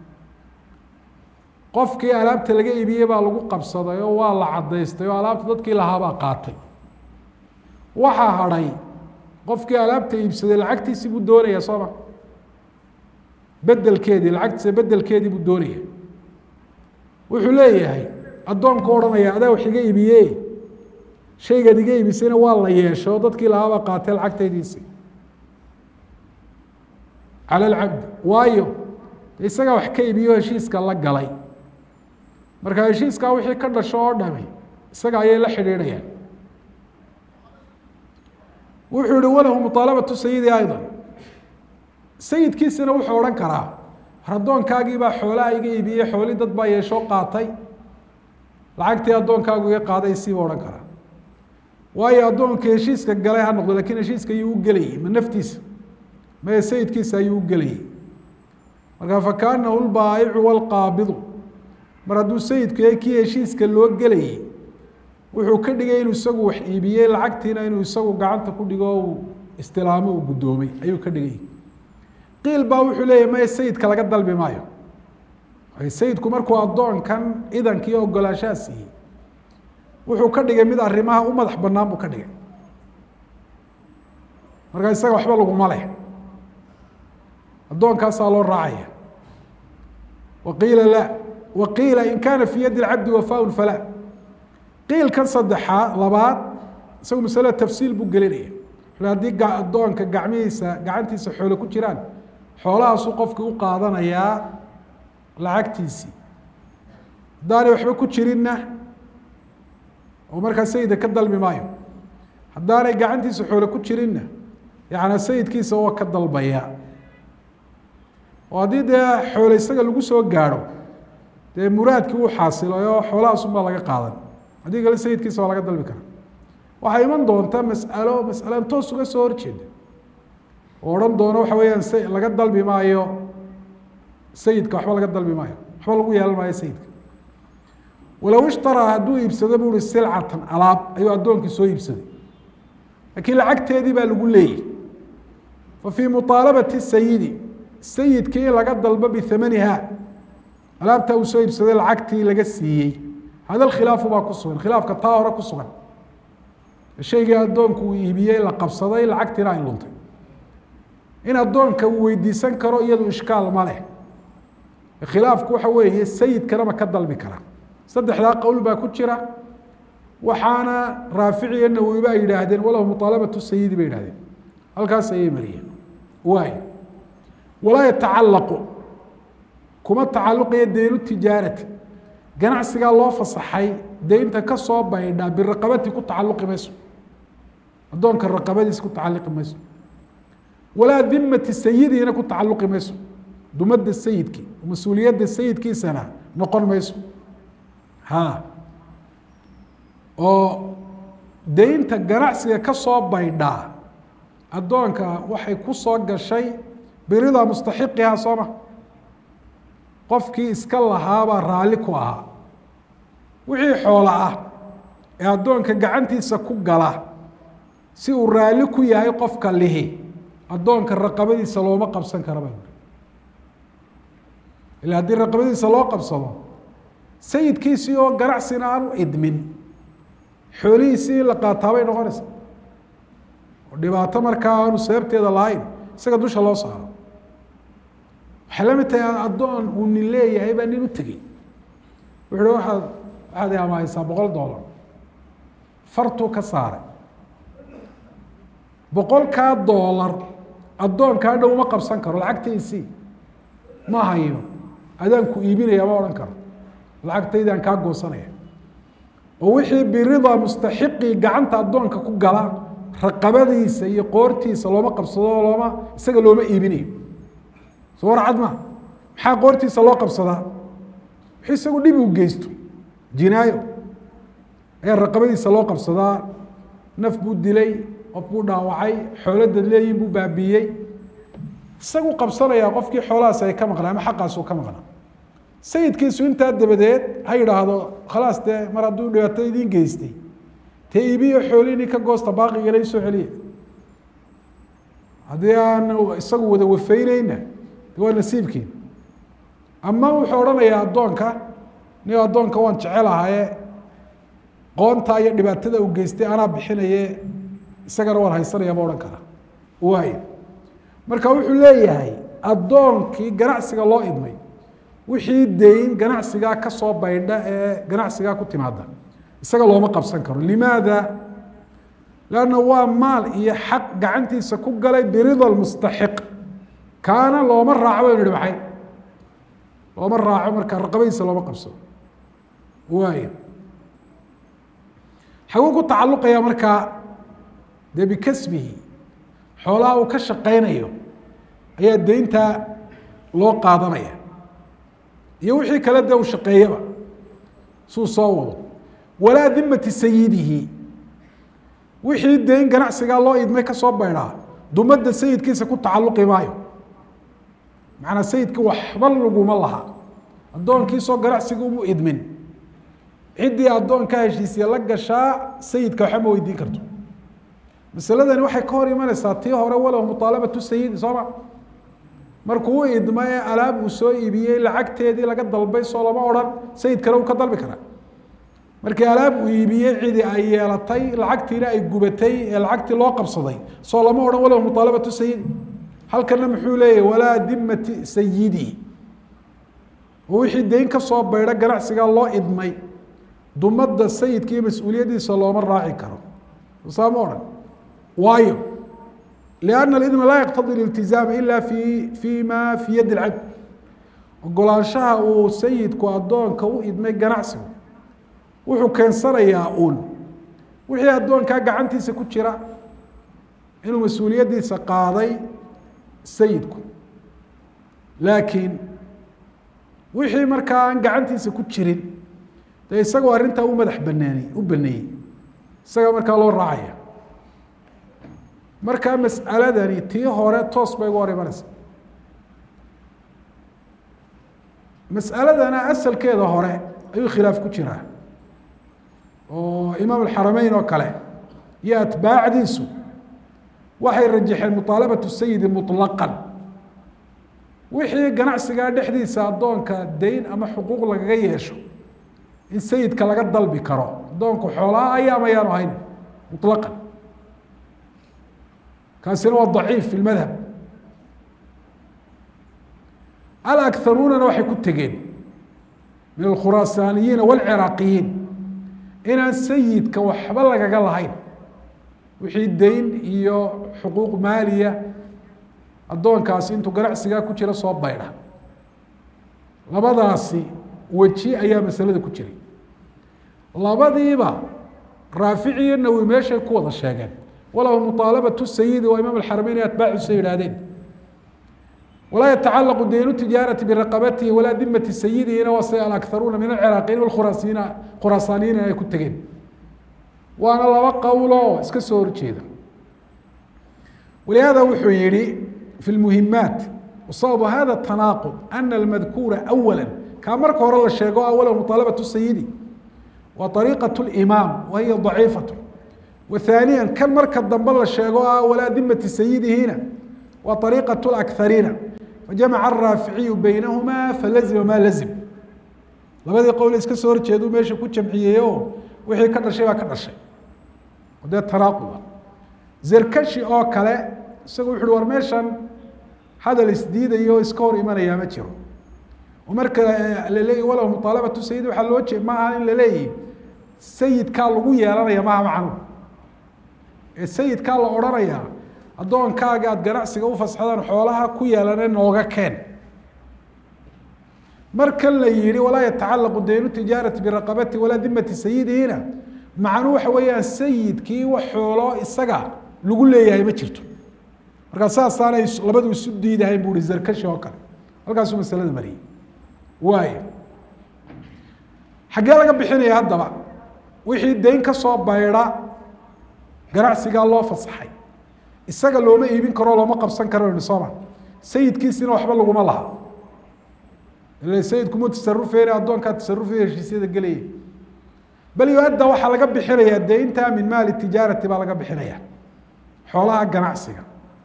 qofkii alaabta laga iibiyey baa lagu qabsaday oo waa la cadaystay oo alaabta dadkii lahaabaa qaatay waxaa hadhay qofkii alaabta iibsaday lacagtiisii buu doonaya sooma bedelkeedii lacagtiisa bedelkeedii buu doonaya wuxuu leeyahay addoonku odhanaya adaa wax iga iibiye shaygaad iga iibisayna waa la yeeshay oo dadkii lahaabaa qaatay lacagtaydiisii cala alcabdi waayo isagaa wax ka iibiyo heshiiska la galay marka heshiiskaa wixii ka dhasho oo dhami isaga ayay la xidhiidhayaan wuxuu yihi walahu muطaalabatu sayidi ayضa sayidkiisina wuxuu odhan karaa addoonkaagii baa xoolaha iga iibiyey xooli dad baa yeeshoo qaatay lacagtii addoonkaagu iga qaaday siiba odhan karaa waayo addoonka heshiiska galay ha noqdo lakin heshiiska ayuu u gelayay ma naftiisa mae sayidkiisa ayuu u gelayay marka fakaanahu lbaayicu wاlqaabidu mar hadduu sayidku yahay kii heshiiska loo gelayay wuxuu ka dhigay inuu isagu wax iibiyey lacagtiina inuu isagu gacanta ku dhigo o uu istilaamo uu guddoomay ayuu ka dhigay qiil baa wuxuu leeyahy maya sayidka laga dalbi maayo sayidku markuu addoonkan idankii ogolaanshaha siiyey wuxuu ka dhigay mid arrimaha u madax banaan buu ka dhigay markaa isaga waxba laguma leh addoonkaasaa loo raacaya waqiila la waqiila in kaana fii yadi lcabdi wafaaun falaa qiilkan saddexaa labaad isagu masale tafsiil buu gelinaya haddii addoonka gacmihiisa gacantiisa xoole ku jiraan xoolahaasuu qofkii u qaadanayaa lacagtiisii haddaanay waxba ku jirinna oo markaa sayida ka dalbi maayo haddaanay gacantiisa xoole ku jirinna yaعnaa sayidkiisa waa ka dalbaya oo haddii dee xoole isaga lagu soo gaadho dee muraadkii uu xaasilay oo xoolahaasunbaa laga qaadan haddii kale sayidkiisa waa laga dalbi kara waxaa iman doonta mas'alo mas'alan toos uga soo horjeeda oo odhan doono waxa weeyaan s laga dalbi maayo sayidka waxba laga dalbi maayo waxba lagu yeelan maayo sayidka walow ishtaraa hadduu iibsado bu uhi silcatan alaab ayuu addoonkii soo iibsaday laakiin lacagteedii baa lagu leeyay fa fii muطaalabati sayidi sayidkii in laga dalbo bihamaniha alaabtaa uu soo iibsaday lacagtii laga siiyey hada khilaafu baa ku sugan khilaafka taa hore ku sugan shaygii addoonku uu iibiyey la qabsaday lacagtiina ay luntay in addoonka uu weydiisan karo iyadu ishkaal ma leh khilaafku waxa weeye sayidkanama ka dalbi kara saddexdaa qowl baa ku jira waxaana raafici iyo nawowiba ay yidhaahdeen walahu muطaalabatu sayidi bay yihahdeen halkaas ayay mariyeen waay walaa yatacalaqu kuma tacaluqaya deynu tijaarati ganacsigaa loo fasaxay deynta ka soo baydha biraqabati ku tacaluqi mayso addoonka raqabadiisa ku tacalluqi mayso walaa dimati sayidiina ku tacaluqi mayso dumada sayidki mas-uuliyadda sayidkiisana noqon mayso ha oo deynta ganacsiga ka soo baydhaa addoonka waxay ku soo gashay biridaa mustaxiqihaa sooma qofkii iska lahaabaa raalli ku ahaa wixii xoola ah ee addoonka gacantiisa ku gala si uu raalli ku yahay qofka lihi addoonka raqabadiisa looma qabsan kara ba ila haddii raqabadiisa loo qabsado sayidkiisii oo ganacsina aan u idmin xoolihiisii in la qaataa bay noqonaysa oo dhibaato markaa aanu sababteeda lahayn isaga dusha loo saaro waxay la mid tahay addoon uu nin leeyahay baa nin u tegey wuxu uhi waaad waxaad i amaahaysaa boqol dollar fartuu ka saaray boqolkaa doolar addoonkaa dhow ma qabsan karo lacagtaysii ma hayo adaanku iibinaya ma odhan karo lacagtaydaan kaa goosanaya oo wixii birida mustaxiqii gacanta addoonka ku gala raqabadiisa iyo qoortiisa looma qabsado looma isaga looma iibinayo soo warcad ma maxaa qoortiisa loo qabsadaa wixii isagu dhib u geysto jinaayo ayaa raqabadiisa loo qabsadaa naf buu dilay qof buu dhaawacay xoolo dadleeyin buu baabiiyey isagu qabsanayaa qofkii xoolahaas ay ka maqnaa ama xaqaasuu ka maqnaa sayidkiisu intaa dabadeed ha yidhaahdo khalaas dee mar hadduu dhibaato idiin geystay tee iibiyo xoolihii ka goosta baaqigala soo celiya haddii aan isagu wada wafeyneyna de waa nasiibkiin ama wuxuu odhanayaa addoonka nin addoonka waan jecelahaye qoontaa iyo dhibaatada uu geystay anaa bixinaye isagana waan haysanaya ma odhan karaa waay marka wuxuu leeyahay addoonkii ganacsiga loo idmay wixii deyn ganacsigaa kasoo baydha ee ganacsigaa ku timaada isaga looma qabsan karo limaada lanna waa maal iyo xaq gacantiisa ku galay birida mustaxiq kaana looma raaco baynu ihi maxay looma raaco marka raqabadiisa looma qabsado waay xaguu ku tacaluqaya markaa dee bikasbihi xoolaha uu ka shaqaynayo ayaa deyntaa loo qaadanaya iyo wixii kale dee uu shaqeeyaba suu soo wado walaa dimati sayidihi wixii deyn ganacsigaa loo idmay kasoo baydhaa dumadda sayidkiisa ku tacaluqi maayo macanaa sayidkii waxba laguma laha addoonkiisoo ganacsiga umu idmin ciddii addoonka heshiisya la gashaa sayidka waxba ma weydiin karto masaladani waxay ka hor imanaysaa tii hore walow muaalabatu sayidi soo ma markuu u idma ee alaab uu soo iibiyey lacagteedii laga dalbay soo lama odhan sayid kale uu ka dalbi karaa markii alaab uu iibiyey cidi ay yeelatay lacagtiina ay gubatay ee lacagtii loo qabsaday soo lama odhan walow muaalabatu sayidi halkana muxuu leeyahy walaa dimati sayidi oo wixii deyn ka soo baydha ganacsigaa loo idmay dumadda sayidka iyo mas-uuliyaddiisa looma raaci karo saa ma odhan waayo lianna alidna laa yaqtadi liltizaama ila fi fi ma fi yadi lcabd ogolaanshaha uu sayidku addoonka u idmay ganacsigu wuxuu keensanayaa uun wixii addoonkaa gacantiisa ku jira inuu mas-uuliyaddiisa qaaday sayidku laakiin wixii markaa aan gacantiisa ku jirin dee isagoo arrintaa u madax baneeyey u baneeyey isaga markaa loo raacaya markaa mas'aladani tii hore toos bay uga hor imanaysa mas'aladana asalkeeda hore ayuu khilaaf ku jiraa oo imaam alxarameyn oo kale iyo atbaacdiisu waxay rajaxeen muطaalabatu sayidi muطlaqan wixii ganacsigaa dhexdiisa addoonka deyn ama xuquuq lagaga yeesho in sayidka laga dalbi karo addoonku xoolaa ayaam ayaanu ahayn muطlaqan kaasina waa daciif fi lmadhab alakharuunana waxay ku tegeen min alkhuraasaaniyiina wاlciraaqiyiin inaan sayidka waxba lagaga lahayn wixii deyn iyo xuquuq maaliya addoonkaasi intuu ganacsigaa ku jira soo baydha labadaasi weji ayaa masalada ku jiray labadiiba raafici iyo nawi meeshay ku wada sheegeen walow muطaalabatu sayidi waa imaam alxarameyn atbaaciisa yidhahdeen walaa yatacalaqu deynu tijaarati biraqabatihi walaa dimati sayidihina waa sida alakharuuna min alciraaqiyiin walkhuraasiina khuraasaaniyiin ay ku tegeen waana laba qowloo iska soo horjeeda walihaada wuxuu yihi fi lmuhimaat wasababu hada tanaaqud ana almadkuura awala kaa marka hore la sheego awala muطaalabatu sayidi waa ariiqaة اlimaam wa hiya ضaciifaة wa haaniya kan marka dambe la sheego ah walaa dimati sayidihiina waa ariiqaة اأkhariina fajamaca الraaficiyu beynahuma falazima ma lazim labadii qowle iska soo horjeedu meesha ku jamciyey o wixii ka dhashay baa ka dhashay dee tanaaquba zerkashi oo kale isagu wuxu uhi war meeshan hadal isdiidayo iska hor imanayaa ma jiro oo marka laleeyahy walow muطaalabatu sayid waxaa loo jeed ma aha in laleeyahy sayidkaa lagu yeelanaya maaha macnu ee sayidkaa la odhanayaa addoonkaaga aada ganacsiga ufasaxdaan xoolaha ku yeelane nooga keen markan la yihi walaa yatacalaqu daynu tijaarati biraqabati walaa dimati sayidihiina macnuu waxa weeyaan sayidkii wax xoolo isaga lagu leeyahay ma jirto markaa saasaanay labadu isu diidahayn bu hi zarkashi oo kale halkaasuu masalada mariyey waay xaggee laga bixinaya haddaba wixii dayn ka soo baydha ganacsigaa loo fasaxay isaga looma iibin karo looma qabsan karo ni sooma sayidkiisina waxba laguma laha ila sayidkuma tasarufeyna addoonkaa tasarufaya heshiisyada gelaya bal yo-adda waxaa laga bixinayaa daynta min maali tijaarati baa laga bixinaya xoolaha ganacsiga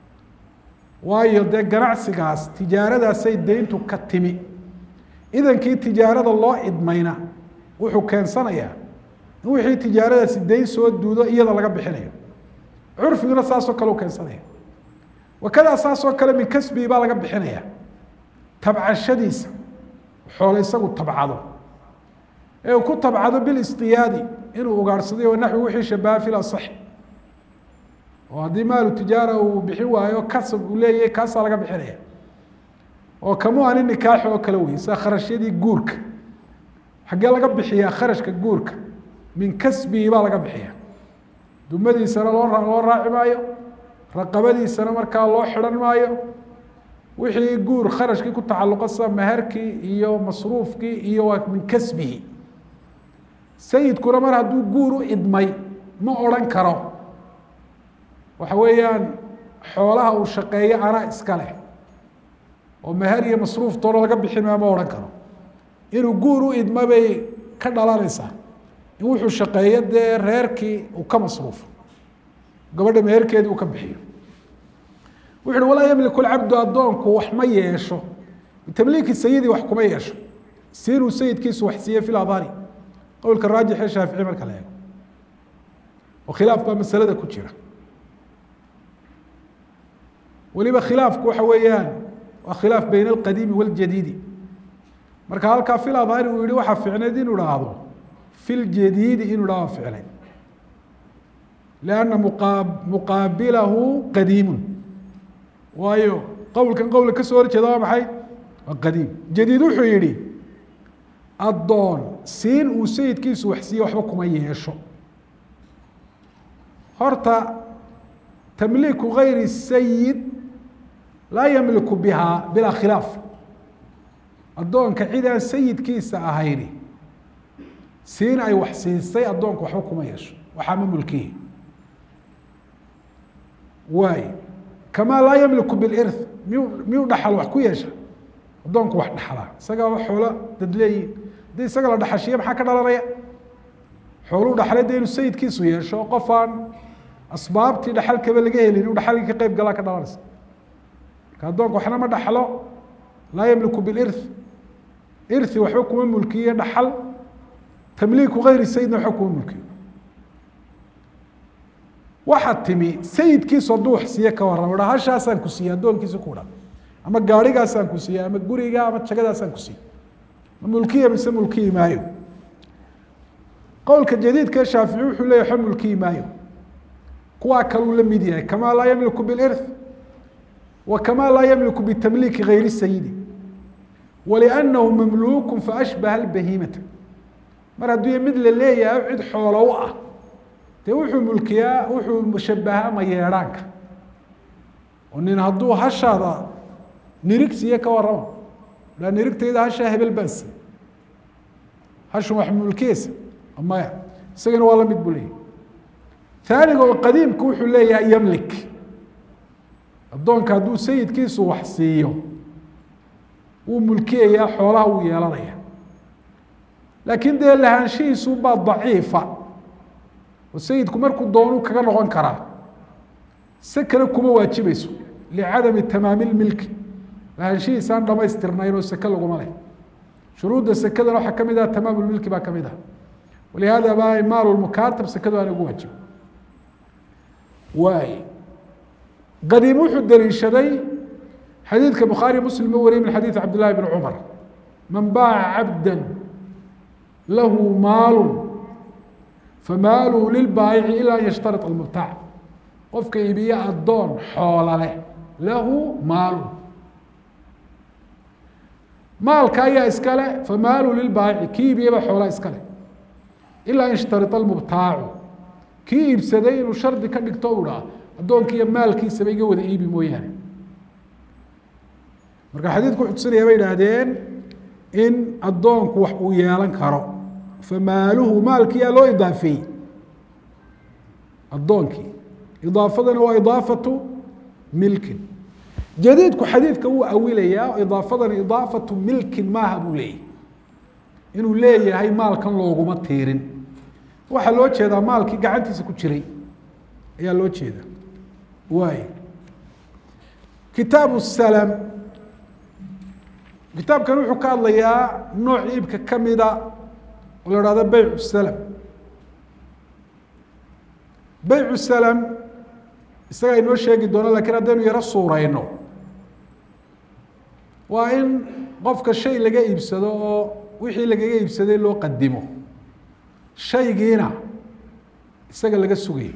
waayo dee ganacsigaas tijaaradaasay dayntu ka timi idankii tijaarada loo idmayna wuxuu keensanayaa in wixii tijaaradaasi dayn soo duudo iyada laga bixinayo curfiguna saasoo kale u keensanaya wakadaa saasoo kale min kasbii baa laga bixinaya tabcashadiisa xoolo isagu tabcado ee uu ku tabcado bilistiyaadi inuu ugaadhsaday oo naxwi wixii shabaha fil asaxi oo haddii maalu tijaara uu bixin waayo kasab uu leeyahay kaasaa laga bixinaya oo kamu ani nikaaxi oo kale wey sida kharashyadii guurka xaggee laga bixiyaa kharashka guurka min kasbihi baa laga bixiya dumadiisana loo loo raaci maayo raqabadiisana markaa loo xidhan maayo wixii guur kharashkii ku tacalluqa sida meherkii iyo masruufkii iyo waa min kasbihi sayidkuna mar hadduu guur u idmay ma odhan karo waxa weeyaan xoolaha uu shaqeeyo anaa iska leh oo meher iyo masruuf toona laga bixin maa ma odhan karo inuu guur u idma bay ka dhalanaysaa in wuxuu shaqeeyo dee reerkii uu ka masruufo gabadha meherkeedii uu ka bixiyo wuxu uhi walaa yamliku lcabdu addoonku wax ma yeesho bitamliiki sayidi wax kuma yeesho siinuu sayidkiisu wax siiye fi ladhari qowlka raajixee shaafici marka la eego oo khilaaf baa masalada ku jira weliba khilaafku waxa weeyaan waa khilaaf bayna alqadiimi waاljadiidi marka halkaa fil adhari uu yihi waxaa ficneyd inuu idhaahdo fi ljadiidi inuu idhahdo ficneyd lianna muqa muqaabilahu qadiimun waayo qowlkan qowla ka soo horjeeda waa maxay waa qadiim jadiid wuxuu yihi addoon siin uu sayidkiisu wax siiye waxba kuma yeesho horta tamliiku gayri sayid laa yamliku bihaa bilaa khilaaf addoonka cid aan sayidkiisa ahayni siin ay wax siisay addoonku waxba kuma yeesho waxaa ma mulkihi waay kamaa laa yamliku bilirth miyu miyuu dhaxal wax ku yeesha addoonku wax dhaxlaa isagaaba xoolo dad leeyihin haddii isaga la dhaxashiye maxaa ka dhalanaya xooluu dhaxlay dee inuu sayidkiisu yeesho qof aan asbaabtii dhaxalkaba laga helin inuu dhaxalkii ka qeyb galaa ka dhalanaysa marka addoonku waxna ma dhaxlo laa yamliku bilirth irthi waxba kuma mulkiye dhaxal tamliiku gayri sayidna waxba kuma mulkiyo waxaa timi sayidkiisu hadduu wax siiye ka warramo dha hashaasaan ku siiyey addoonkiisa ku dhan ama gaarigaasaan ku siiyey ama guriga ama jagadaasaan ku siiyey ma mulkiya mise mulkiyi maayo qowlka jadiidka shaafici wuxuu leeyay waxba mulkiyi maayo kuwaa kaluu la mid yahay kamaa laa yamliku bilirth wa kamaa laa yamliku bitamliiki gayri sayidi waliannahu mamluuku faashbaha albahimata mar hadduu mid la leeyahay cid xoolo u ah dee wuxuu mulkiyaa wuxuu shabahaa mayeedhaanka oo nin hadduu hashaada nirig siiye ka warrama aa nirigtayda hashaa hebel baan siiye hashu wax mulkiyeysa maya isagana waa la mid buu leeyahy aaniga oo qadiimku wuxuu leeyahay yamlik addoonka hadduu sayidkiisu wax siiyo wuu mulkiyayaa xoolaha wuu yeelanaya laakiin dee lahaanshihiisu baa daciifa oo sayidku markuu doonuu kaga noqon karaa se kale kuma waajibayso licadami tamaami lmilki lahaanshihiisaan dhamaystirnayn oo seke laguma leh shuruudda sekadana waxaa kamid ah tamaam lmilki baa kamid ah walihaada baa maal mukaatab sekadu aana ugu waajiba waay qadiim wuxuu daliishaday xadiidka bukhaari muslim u wariyay min xadiid cabd llahi bn cumar man baaca cabda lahu maalu famaaluhu lilbaayici ilaa an yashtarit almubtaac qofka iibiye addoon xoola leh lahu maalu maalka ayaa iskale famaaluhu lilbaayici kii iibiyeba xoolaa iskale ilaa an yashtarit almubtaacu kii iibsaday inuu shardi ka dhigto u dhaa addoonki iyo maalkiisaba iga wada iibi mooyaane marka xadiidku wuxuu tusinaya bay idhaahdeen in addoonku wax uu yeelan karo famaaluhu maalkiyaa loo idaafeeyey addoonkii idaafadana waa idaafatu milkin jadiidku xadiidka wuu awilayaa idaafadana idaafatu milkin maaha buu leeyahy inuu leeyahay maalkan looguma tiirin waxaa loo jeedaa maalkii gacantiisa ku jiray ayaa loo jeeda waay kitaabu salam kitaabkan wuxuu ka hadlayaa nooc iibka kamida oo la hahdo beycu salam beycu salam isaga inoo sheegi doono lakiin haddaynu yaro suureyno waa in qofka shay laga iibsado oo wixii lagaga iibsaday loo qadimo shaygiina isaga laga sugayo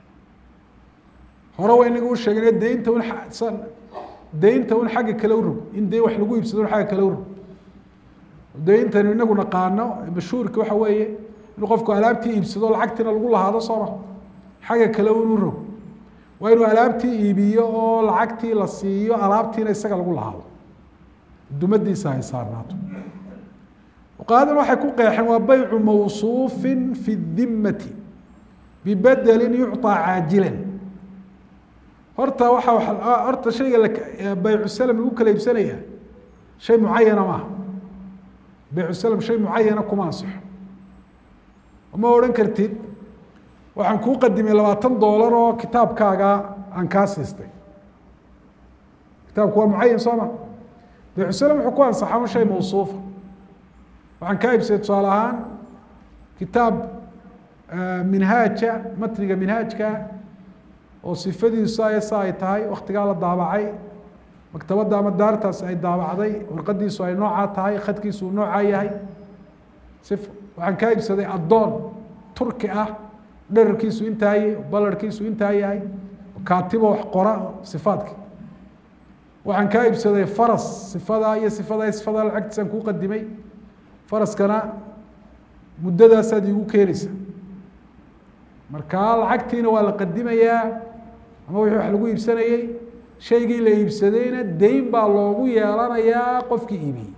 hore waa inaga u sheegna deynta un deynta un xagga kale u rog in dee wax lagu iibsado un xagga kale u rog deyntanu inagu naqaano mashhuurka waxa weeye inuu qofku alaabtii iibsado lacagtiina lagu lahaado sooma xagga kale un u rog waa inuu alaabtii iibiyo oo lacagtii la siiyo alaabtiina isaga lagu lahaado dumadiisa ay saarnaato fuqahadan waxay ku qeexeen waa baycu mawsuufin fi dimati bibedelin yucطaa caajilan horta waxa horta shayga baycu salam lagu kala iibsanaya shay mucayana maaha baycu salam shay mucayana kuma ansixo ma odhan kartid waxaan kuu qadimay labaatan doolar oo kitaabkaaga aan kaa siistay kitaabku waa mucayan soo ma baycu salam wuxuu ku ansaxaa un shay mawsuufa waxaan kaa iibsaday tusaale ahaan kitaab minhaaja matniga minhaajka oo sifadiisu ay sa ay tahay waktigaa la daabacay maktabadda ama daartaas ay daabacday warqadiisu ay noocaa tahay khadkiisu uu noocaa yahay si waxaan kaa iibsaday addoon turki ah dherarkiisu intaa yahay balarkiisu intaa yahay kaatibo wax qora sifaadki waxaan kaa iibsaday faras sifadaa iyo sifadaa sifadaa lacagtiisaan kuu qadimay faraskana muddadaasaad iigu keenaysa markaa lacagtiina waa la qadimayaa ama wixii wax lagu iibsanayey shaygii la iibsadayna deyn baa loogu yeelanayaa qofkii iibiyey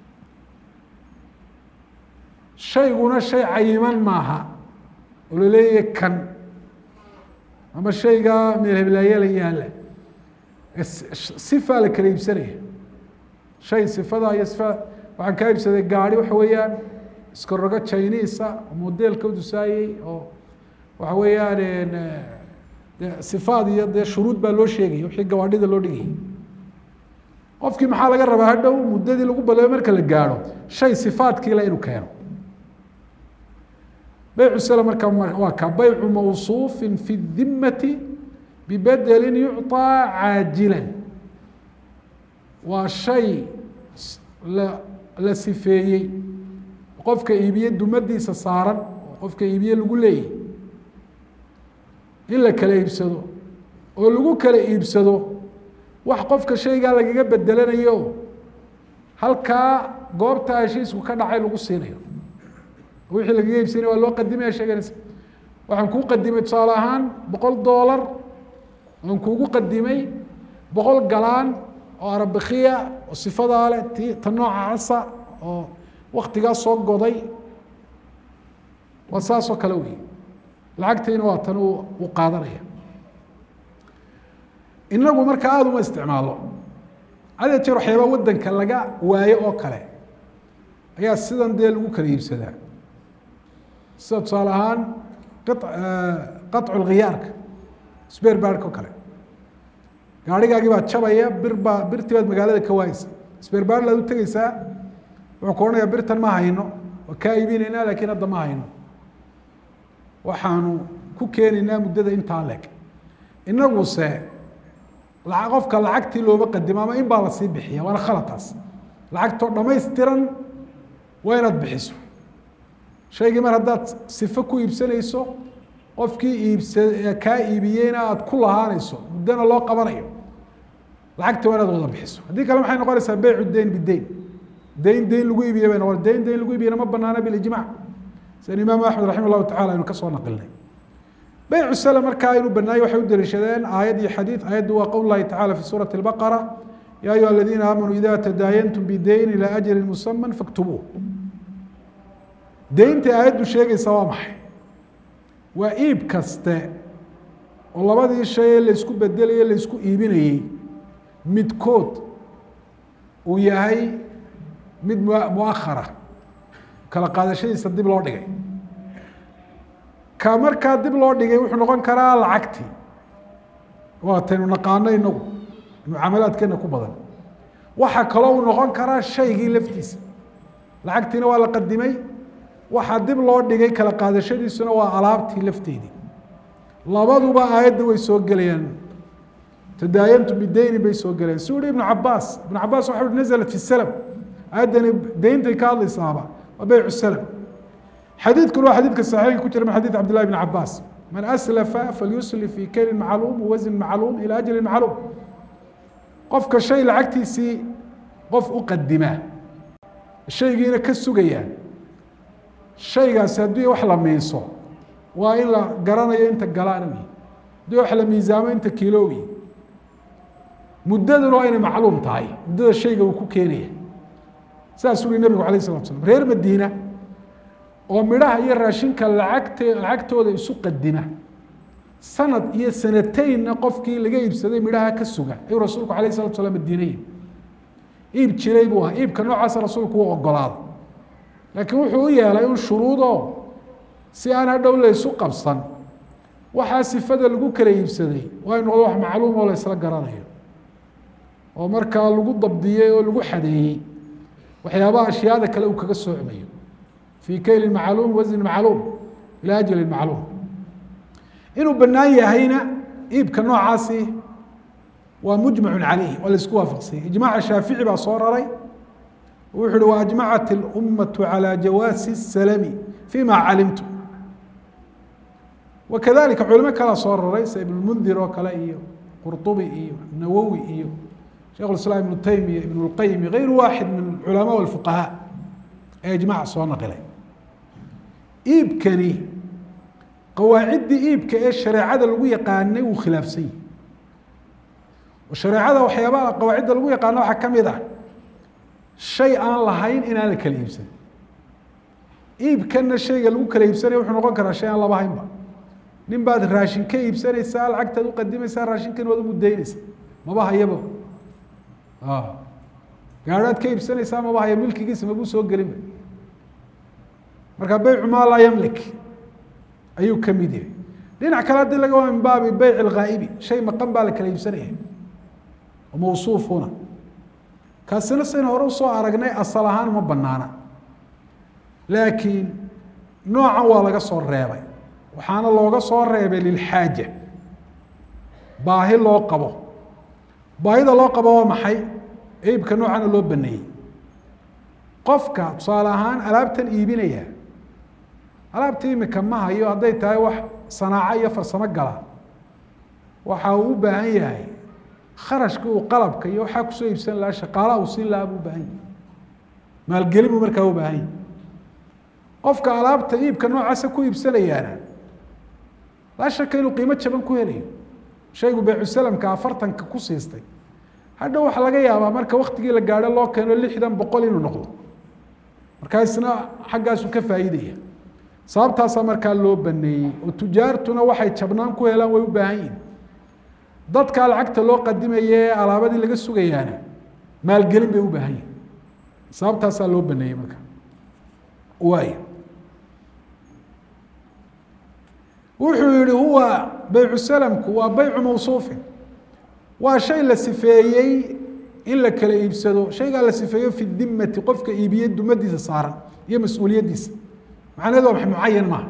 shayguna shay cayiman maaha oo laleeyahay kan ama shaygaa meel heblaaye la yaala sifaa la kala iibsanaya shay sifada iyo sifa waxaan kaa iibsaday gaari waxa weeyaan iskarogo chinisa oo modelka udusaayey oo waxa weeyaan de sifaad iyo dee shuruud baa loo sheegaya wixii gawaadhida loo dhigayay qofkii maxaa laga rabaa hadhow muddadii lagu ballamay marka la gaadho shay sifaadkiile inuu keeno beycu sala marka waa ka baycu mawsuufin fi dimati bibedelin yucطaa caajilan waa shay la la sifeeyey qofka iibiye dumadiisa saaran oo qofka iibiye lagu leeyahy in la kala iibsado oo lagu kala iibsado wax qofka shaygaa lagaga bedelanayo halkaa goobta heshiisku ka dhacay lagu siinayo wixii lagaga iibsanaya waa loo qadimaya sheeganaysa waxaan kuu qadimay tusaale ahaan boqol doolar waan kuugu qadimay boqol galaan oo arabikiya oo sifadaa leh ti ta nooca casa oo waktigaa soo goday waa saasoo kale wey lacagtiina waa tan uu qaadanaya inagu marka aada uma isticmaalo had jeer waxyaaba wadanka laga waayo oo kale ayaa sidan dee lagu kala iibsadaa sida tusaale ahaan qaطcu lkhiyaarka sber baarka o kale gaarigaagii baa jabaya bir baa birtii baad magaalada ka waayeysa sber baar laad u tegeysaa wuxuu ku odhanayaa birtan ma hayno waa kaa iibinaynaa lakin hadda ma hayno waxaanu ku keenaynaa muddada intaa leeg inaguse laa qofka lacagtii looma qadimo ama in baa lasii bixiya waana khalataas lacagtoo dhamaystiran waa inaad bixiso shaygii mar haddaad sifo ku iibsanayso qofkii iibsa kaa iibiyeyna aada ku lahaanayso muddona loo qabanayo lacagta waa inaad wada bixiso haddii kale maxay noqonaysaa beycu deyn bideyn deyn deyn lagu iibiye bay noqon deyn deyn lagu iibiyena ma banaana bilijmac sida imaamu axmed raxima llahu tacala aynu ka soo naqilnay beycu sl markaa inuu banaayey waxay u daliishadeen aayad iyo xadiid aayaddu waa qowl lahi tacala fi suurati اlbaqara ya ayuha aladiina aamanuu ida tadaayantum bideyn ilى ajli musama faktubuuh deynta aayaddu sheegaysa waa maxay waa iib kaste oo labadii shay ee laysku bedelayo laysku iibinayey midkood uu yahay mid muakhara kala qaadashadiisa dib loo dhigay ka markaa dib loo dhigay wuxuu noqon karaa lacagtii waataynu naqaano inagu mucaamalaadkeena ku badan waxaa kaloo uu noqon karaa shaygii laftiisa lacagtiina waa la qadimay waxaa dib loo dhigay kala qaadashadiisuna waa alaabtii lafteedii labaduba aayadda way soo gelayaan tadaayantu bideyni bay soo gelayaan si uhi ibnu cabaas ibnu cabaas waxa uhi nazalat fi salam aayaddani deyntay ka hadlaysaaba waa beycu salam xadiidkuna waa xadiidka saxiixa ku jira min xadiid cabdillahi bn cabaas man aslafa falyusli fi kaylin macluum wazn macluum ila ajalin macluum qofka shay lacagtiisii qof u qadimaa shaygiina ka sugayaa shaygaasi haddii wax la miiso waa in la garanayo inta galaan wy haddii wax la miisaamo inta kiilo wy muddaduna waa inay macluum tahay muddada shayga uu ku keenaya saas uri nebigu alayh salatu slam reer madiina oo midhaha iyo raashinka lacagte lacagtooda isu qadima sanad iyo sanateynna qofkii laga iibsaday midhaha ka suga ayuu rasuulku alayh salatu slam madiinay iib jiray buu ahaa iibka noocaasa rasuulku u ogolaada laakiin wuxuu u yeelay un shuruudoo si aan hadhow laysu qabsan waxaa sifada lagu kala iibsaday waa y noqdo wax macluum oo la ysla garanayo oo markaa lagu dabdiyey oo lagu xadeeyey waxyaabaha ashyaada kale uu kaga soocmayo fii kaylin macluum wasnin macluum ilaa ajalin macluum inuu banaan yahayna iibka noocaasi waa mujmacu caleyh waa la isku waafaqsanyay ijmaaca shaafici baa soo raray wuxu uhi waajmacat اlummatu calى jawaasi الsalami fima calimtu wakadalika culimo kalea soo raray sida ibn mundir oo kale iyo qurطubi iyo nawowi iyo sheikh islaam ibnu taymiya ibn اlqayim gayru waaxid min culama اfuqahaa ee ijmac soo naqilay iibkani qawaaciddii iibka ee shareecada lagu yaqaanay wuu khilaafsan yahi oo shareecada waxyaabaha qawaacidda lagu yaqaano waxaa ka mid ah shay aan lahayn inaan la kala iibsan iibkana shayga lagu kala iibsanaya wuxuu noqon karaa shay aan laba haynba nin baad raashin ka iibsanaysaa lacagtaad uqadimaysaa raashinkan waad umudeyneysa maba hayaba gaadhaad ka iibsanaysaa maba haya milkigiisa mabuu soo gelinba marka beycu maa laa yamlik ayuu ka mid yahay dhinac kale haddii laga waa min baabi beyc alghaa'ibi shay maqan baa la kala iibsanaya oo mawsuufuna kaasina saynu hore usoo aragnay asal ahaan uma banaana laakiin noocan waa laga soo reebay waxaana looga soo reebay lilxaaja baahi loo qabo baahida loo qabo waa maxay iibka noocana loo baneeyey qofka tusaale ahaan alaabtan iibinaya alaabta imika ma hayo hadday tahay wax sanaaco iyo farsamo gala waxa uu u baahan yahay kharashka uu qalabka iyo waxaa kusoo iibsan lahaa shaqaalaha uu siin lahaa buu ubaahan yahay maalgelin buu markaa u baahan yahay qofka alaabta iibka noocaasa ku iibsanayaana laa shaka inuu qiimo jaban ku helayo shaygu beycusalamka afartanka ku siistay hadhow waxaa laga yaabaa marka waktigii la gaadho loo keeno lixdan boqol inuu noqdo markaa isna xaggaasu ka faa'iidaya sababtaasaa markaa loo baneeyey oo tujaartuna waxay jabnaan ku helaan way u baahan yihin dadkaa lacagta loo qadimaye ee alaabadii laga sugayaana maalgelin bay u baahan yihin sababtaasaa loo baneeyey marka waay wuxuu yihi huwa baycu salamku waa baycu mawsuufin waa shay la sifeeyey in la kala iibsado shaygaa la sifeeyo fi dimati qofka iibiyey dumadiisa saaran iyo mas-uuliyaddiisa macnaheedu waa mucayan maaha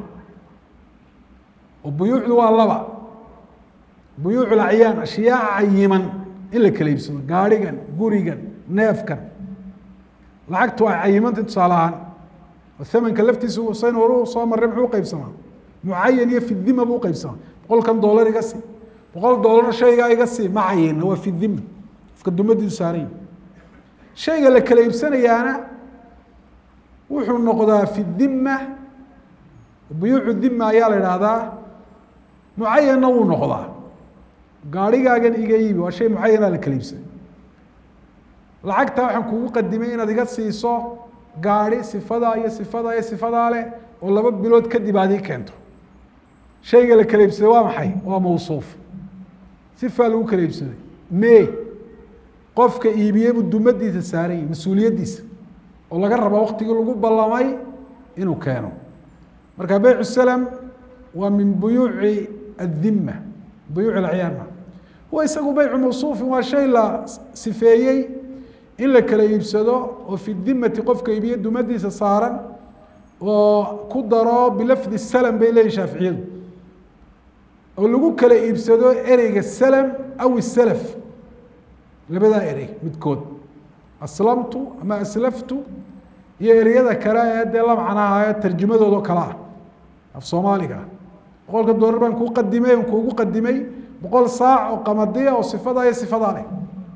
oo buyuucdu waa laba buyuuc lacyaan ashyaa cayiman in la kala iibsado gaarigan gurigan neefkan lacagtu ay cayimanta tusaale ahaan oo thamanka laftiisa sayn horu soo marray muxuu uqeybsamaa mucayan iyo fi dima buu uqeybsamaa boqolkan doolar iga sii boqol doolar shaygaa iga sii ma cayina waa fi dima qofka dumadiisu saaran shayga la kala iibsanayaana wuxuu noqdaa fi dima buyuucu dima ayaa la idhaahdaa mucayanna wuu noqdaa gaarigaagan iga iibi waa shay mucayana la kala iibsaday lacagtaa waxaan kugu qadimay inaad iga siiso gaari sifadaa iyo sifadaa iyo sifadaa leh oo laba bilood kadib aad ii keento shayga la kala iibsaday waa maxay waa mawsuuf sifaa lagu kala iibsaday me qofka iibiyeybu dumadiisa saaran yahi mas-uuliyaddiisa oo laga raba waktigii lagu ballamay inuu keeno marka beycu salam waa min buyuuci addima buyuuc alacyaanma huwa isagu beycu mawsuufin waa shay la sifeeyey in la kala iibsado oo fi dimati qofka iibiye dumadiisa saaran oo ku daro bilafdi salam bay leeyihin shaaficiyadu oo lagu kala iibsado ereyga salam aw isalaf labadaa erey midkood aslamtu ama aslaftu iyo ereyada kale ee dee la macnaha ee tarjumadoodo kale ah af soomaaliga ah boqolka doolar baan kuu qadimay on kuugu qadimay boqol saac oo qamadiya oo sifadaa iyo sifadaa leh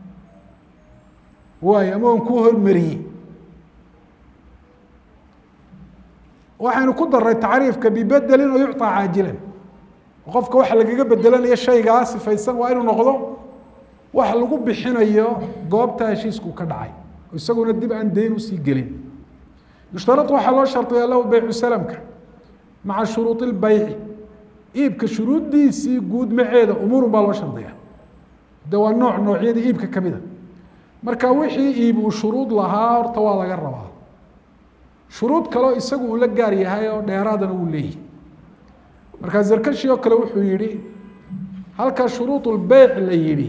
waay ama on kuu hormariyey waxaynu ku daray tacriifka bibedelin oo yucطaa caajilan qofka waxa lagaga bedelanayo shaygaa sifaysan waa inuu noqdo wax lagu bixinayo goobta heshiisku ka dhacay isaguna dib aan dayn usii gelin yushtarad waxaa loo shardiyaa lahu beycu salamka maca shuruudi lbayci iibka shuruuddiisii guud maceeda umuurun baa loo shardiya de waa nooc noocyada iibka kamida marka wixii iib uu shuruud lahaa horta waa laga rabaa shuruud kaleo isagu uu la gaar yahay oo dheeraadana wuu leeyahy markaa zarkashi oo kale wuxuu yihi halka shuruud lbeyc la yihi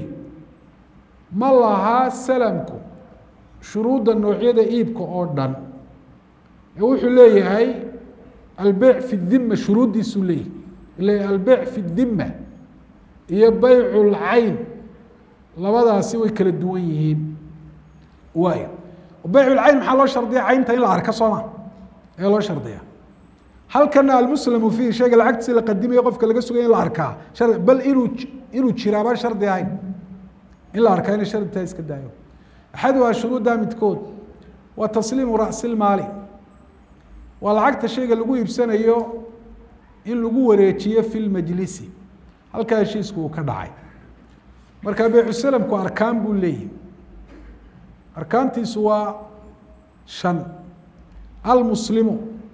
ma lahaa salamku shuruudda noocyada iibka oo dhan ee wuxuu leeyahay albeyc fi dima shuruuddiisuu leeyahy ila albeyc fi dima iyo beycu lcayn labadaasi way kala duwan yihiin waay beyc lcayn maxaa loo shardiya caynta in la arka sooma ee loo shardiya halkana almuslamu fiih shayga lacagtiisi la qadimayo qofka laga sugaya in la arkaa shar bal inuu inuu jiraa baan shardi ahayn in la arkaa inay shardi tahay iska daayo axaduhaa shuruuddaa midkood waa tasliimu ra'si lmaali waa lacagta shayga lagu iibsanayo in lagu wareejiyo fi lmajlisi halkaa heshiisku uu ka dhacay marka beycu salamku arkaan buu leeyahy arkaantiisu waa shan almuslimu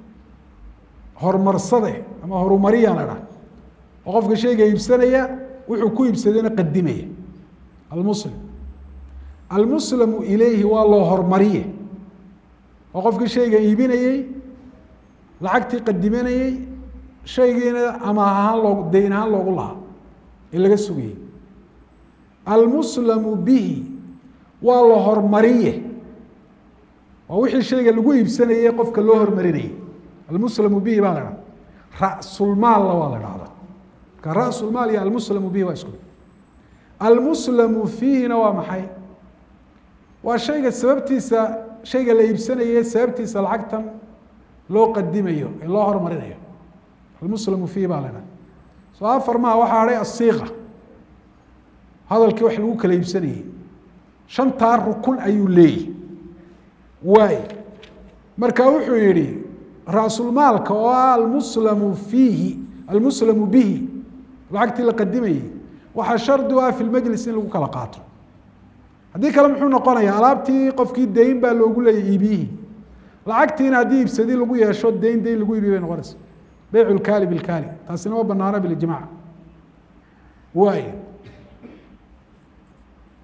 horumarsade ama horumariya la dhaha oo qofka shayga iibsanaya wuxuu ku iibsadayna qadimaya almuslim almuslamu ilayhi waa loo hormariye oo qofkii shayga iibinayey lacagtii qadimanayey shaygiina ama ahaan loo dayn ahaan loogu lahaa ee laga sugayey almuslamu bihi waa la hormariye waa wixii shayga lagu iibsanayey qofka loo hormarinayey almuslamu bihi baa la dhaha rasulmaalna waa la dhahda marka rasulmaal iyo almuslamu bihi waa isku almuslamu fiihina waa maxay waa shayga sababtiisa shayga la iibsanaye sababtiisa lacagtan loo qadimayo ee loo hormarinayo almuslamu fiihi baa la dhaha soo afar maha waxaa hadhay asiiqa hadalkii wax lagu kala iibsanayey shantaa rukun ayuu leeyahy waay marka wuxuu yihi raasulmaalka oo ah almuslamu fiihi almuslamu bihi lacagtii la qadimayey waxaa shardi u ah fi lmajlis in lagu kala qaato haddii kale muxuu noqonaya alaabtii qofkii dayn baa loogu leeyay iibiyihii lacagtiina haddii iibsadii lagu yeesho dayn dayn lagu iibiy bay noqonaysa beycu lkaali bilkaali taasina ma banaana bilijmac waay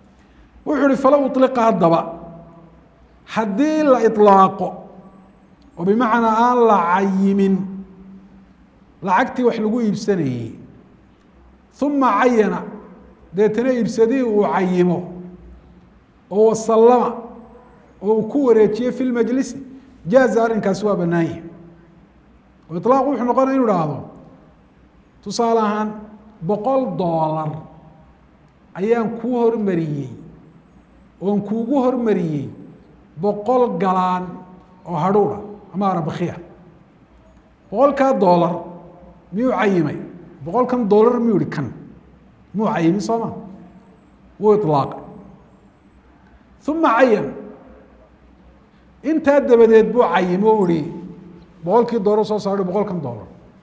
wuxuu ihi falow iliqa haddaba haddii la ilaaqo oo bimacnaa aan la cayimin lacagtii wax lagu iibsanayey uma cayana deetana iibsadihii uu cayimo oo wasallama oo uu ku wareejiye fi lmajlisi jaaza arrinkaasi waa bannaanya oo ilaaq wuxuu noqonaya inu ihahdo tusaale ahaan boqol doolar ayaan kuu hormariyey oon kuugu hormariyey boqol galaan oo hadhuudha ama arabakhiya boqolkaa doolar miyuu cayimay boqolkan doolar miyuu ihi kan muu cayimin soo ma wuu ilaaqay uma cayan intaa dabadeed buu cayim o ihi boqolkii doolar soo saarho boqolkan doolar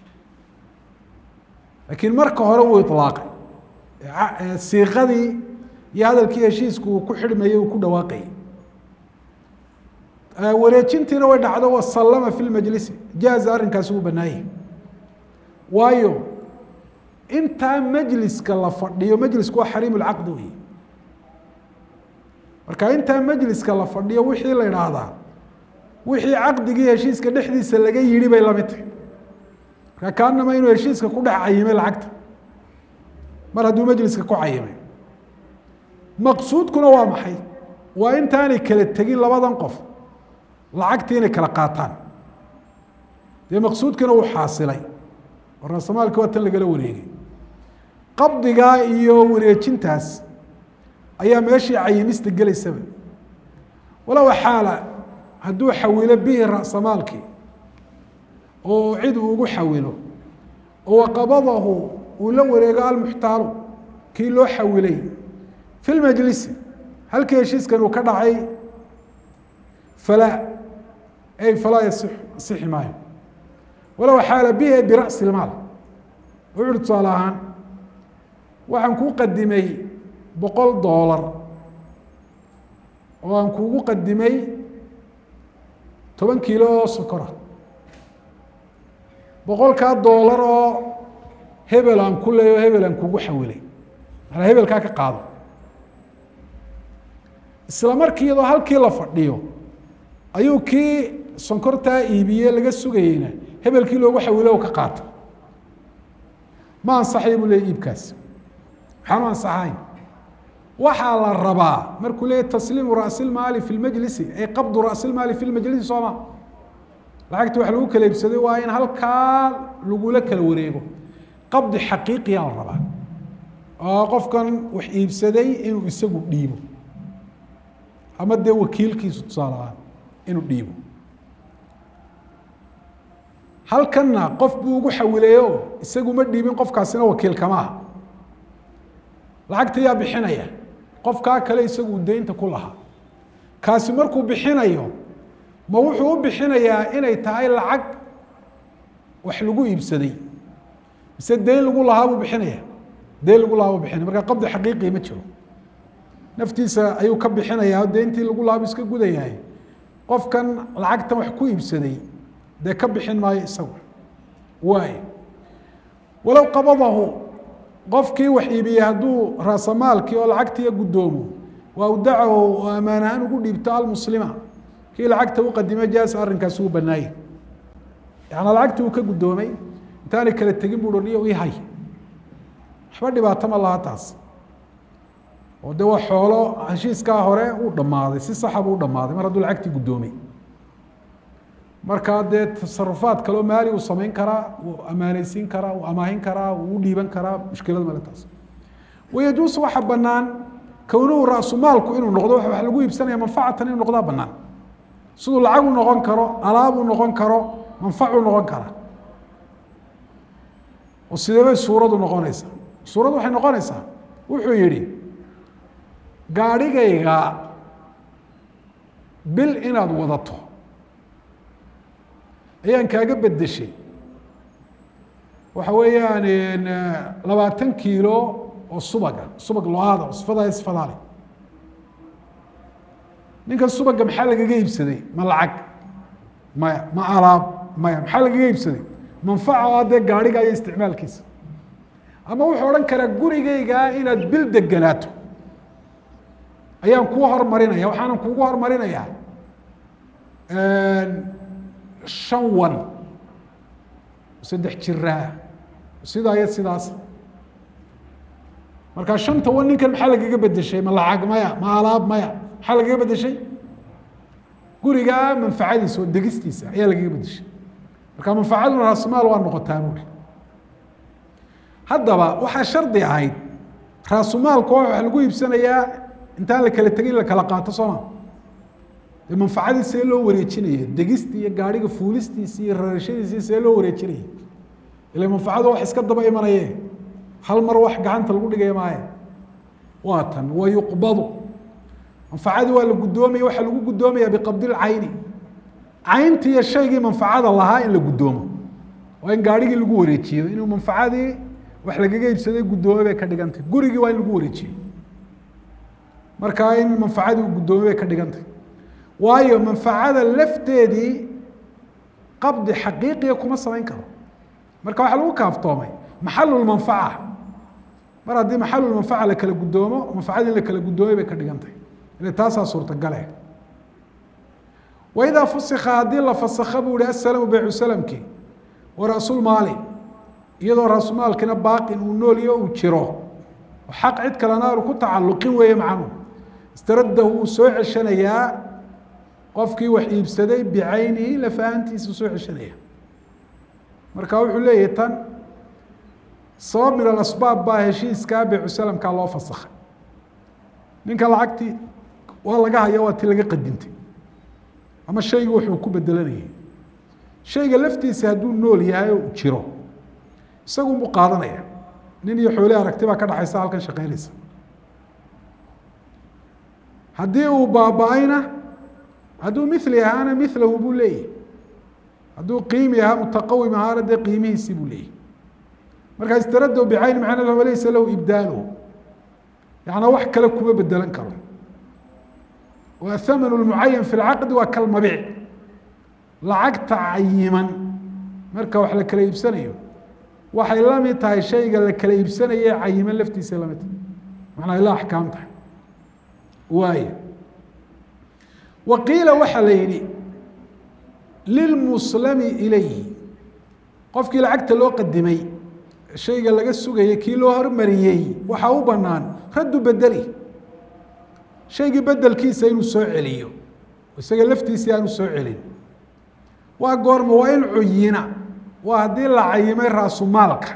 laakiin marka hore wuu ilaaqay siiqadii iyo hadalkii heshiisku uu ku xidhmayey uu ku dhawaaqayay wareejintiina way dhacdo wasallama fi lmajlisi jaaza arrinkaasi wuu banaayay waayo intaa majliska la fadhiyo majlisku waa xariim lcaqdi wey marka intaa majliska la fadhiyo wixii la idhaahdaa wixii caqdigii heshiiska dhexdiisa laga yidhi bay lamid tahay marka kaanama inuu heshiiska ku dhex cayimay lacagta mar hadduu majliska ku cayimay maqsuudkuna waa maxay waa intaanay kala tegin labadan qof lacagtii inay kala qaataan dee maqsuudkiina wuu xaasilay oo raasamaalki waa tan lagala wareegay qabdigaa iyo wareejintaas ayaa meeshii cayimista gelaysaba walow xaala hadduu xawilo bihi ra'samaalkii oo cid uu ugu xawilo oo waqabadahu uu la wareego almuxtaalu kii loo xawilay fi lmajlisi halkii heshiiskan uu ka dhacay falaa ay falaa yasix asixi maayo walow xaala bihi bira'si lmaal wuxuuhi tusaale ahaan waxaan kuu qadimay boqol doolar oo aan kuugu qadimay toban kiilo oo sokora boqolkaa doolar oo hebel aan ku leeyo hebel aan kugu xawilay manaa hebelkaa ka qaado isla markii iyadoo halkii la fadhiyo ayuu kii sonkortaa iibiye laga sugayeyna hebelkii loogu xawilo o ka qaata ma ansaxay buu leeyay iibkaasi maxaanu ansaxayn waxaa la rabaa markuu leeyahy tasliimu ra'si lmaali fi lmajlisi ay qabdu ra'si lmaali fi lmajlisi sooma lacagta wax lagu kala iibsaday waa in halkaa lagula kala wareego qabdi xaqiiqiya la rabaa oo qofkan wax iibsaday inuu isagu dhiibo ama dee wakiilkiisu tusaale ahaan inuu dhiibo halkanna qof buu ugu xawilayo isagu ma dhiibin qofkaasina wakiil kama aha lacagta yaa bixinaya qofkaa kale isagu deynta ku lahaa kaasi markuu bixinayo ma wuxuu u bixinayaa inay tahay lacag wax lagu iibsaday mise deyn lagu lahaa buu bixinaya deyn lagu lahaa buu bixinaya marka qabdi xaqiiqii ma jiro naftiisa ayuu ka bixinayaa deyntii lagu lahaa buu iska gudayahay qofkan lacagtan wax ku iibsaday dee ka bixin maayo isagu waay walow qabadahu qofkii wax iibiyey hadduu raasamaalkii oo lacagtiiya guddoomo waa udacaho oo ammaan ahaan ugu dhiibto almuslima kii lacagta u qadimay jaasa arrinkaasi uu banaayey yaana lacagtii uu ka guddoomay intaanay kala tegin buu niyo ii hay waxba dhibaato ma laha taas oo de waa xoolo heshiiskaa hore uu dhammaaday si saxa buu u dhammaaday mar hadduu lacagtii guddoomay markaa dee tasarufaad kaleo maali uu samayn karaa uu amaaneysiin karaa uu amaahin karaa uu u dhiiban karaa mushkilad male taas wayajuusu waxa banaan kownuhu ra-sumaalku inuu noqdo wax lagu iibsanaya manfacatan inuu noqdaa banaan siduu lacag u noqon karo alaab u noqon karo manfacu noqon karaa oo sidee bay suuradu noqonaysaa suuraddu waxay noqonaysaa wuxuu yihi gaadhigayga bil inaad wadato ayaan kaaga bedeshay waxa weeyaan labaatan kiilo oo subaga subag lo-aada oo sifadaa sifadaa leh ninkan subaga maxaa lagaga iibsaday ma lacag maya ma alaab maya maxaa lagaga iibsaday manfaca o dee gaadhiga iyo isticmaalkiisa ama wuxuu odhan karaa gurigaygaa inaad bil deganaato ayaan kuu hormarinaya waxaanan kuugu hormarinayaa shan wan saddex jiraa sidaa iyo sidaas markaa shanta wan ninkan maxaa lagaga bedeshay ma lacag maya ma alaab maya maxaa lagaga bedeshay gurigaa manfacadiisa oo degistiisa ayaa lagaga bedeshay marka manfacaduna raasumaal waa noqotaa buuri haddaba waxaa shardi ahayd raasumaalka waxa lagu iibsanayaa intaan la kala tegin in la kala qaato sooma dee manfacadii see loo wareejinaya degistii iyo gaariga fuulistiisi iyo rarashadiisi see loo wareejinaya ila manfacadu wax iska daba imanaye hal mar wax gacanta lagu dhigaya maaye waa tan wa yuqbadu manfacadii waa la guddoomaya waxaa lagu guddoomaya biqabdi lcayni cayntii iyo shaygii manfacada lahaa in la guddoomo waa in gaarigii lagu wareejiyo inuu manfacadii wax lagaga iibsaday guddoomay bay ka dhigantay gurigii waa in lagu wareejiyo markaa in manfacadii uu guddoomay bay ka dhigantay waayo manfacada lafteedii qabdi xaqiiqiya kuma samayn karo marka waxaa lagu kaaftoomay maxalulmanfaca mar haddii maxalulmanfaca la kala guddoomo manfacadii in la kala guddoomay bay ka dhigantay ile taasaa suurtagale waidaa fusika haddii la fasakha buu ihi asalamu beycu salamki wa ra'sulmaali iyadoo raasumaalkina baaqin uu nooliyo uu jiro oo xaq cid kalena aanu ku tacalluqin weeye macnuhu istaradahu wuu soo ceshanayaa qofkii wax iibsaday bicaynihi lafahantiisa soo ceshanaya marka wuxuu leeyahay tan sabab min alasbaab baa heshiiskaa beycu salamkaa loo fasakhay ninka lacagtii waa laga haya waa ti laga qadintay ama shaygu wuxuu ku bedelanayay shayga laftiisa hadduu nool yahay oo jiro isagunbuu qaadanaya nin iyo xoole aragti baa ka dhaxaysa halkan shaqeynaysa haddii uu baaba-ayna hadduu mili ahaana milahu buu leeyahy hadduu qiimi ahaa mutaqawim ahaana dee qiimihiisii buu leeyahy markaa istarado bicayni macnaa laysa lahu ibdaalu yaعnaa wax kale kuma bedelan karo wa thaman اmucayan fi اlcaqdi waa kalmabiic lacagta cayiman marka wax la kala iibsanayo waxay la mid tahay shayga la kala iibsanaye cayiman laftiisa lamid tahay manaa ila axkaam tahay waay wa qiila waxaa la yihi lilmuslami ilayhi qofkii lacagta loo qadimay shayga laga sugayay kii loo hormariyey waxaa u banaan raddu bedeli shaygii bedelkiisa inuu soo celiyo isaga laftiisii aanu soo celin waa goorma waa in cuyina waa haddii la cayimay raasumaalka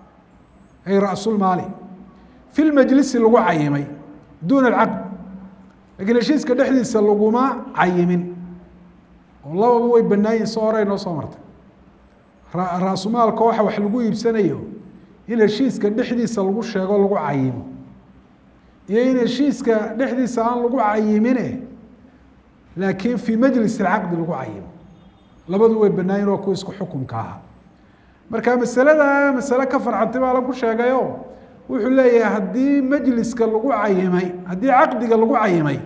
ay ra'sulmaali fi lmajlisi lagu cayimay duuna alcaqd lakiin heshiiska dhexdiisa laguma cayimin oo lababa way banaayihin soo hore noo soo martay raasumaalka waxa wax lagu iibsanayo in heshiiska dhexdiisa lagu sheego lagu cayimo iyo in heshiiska dhexdiisa aan lagu cayimine laakiin fii majlis alcaqdi lagu cayimo labadu way banaayin waa kuwa isku xukunka ahaa marka masalada masale ka farcantay baa lagu sheegayo wuxuu leeyahay haddii majliska lagu cayimay haddii caqdiga lagu cayimay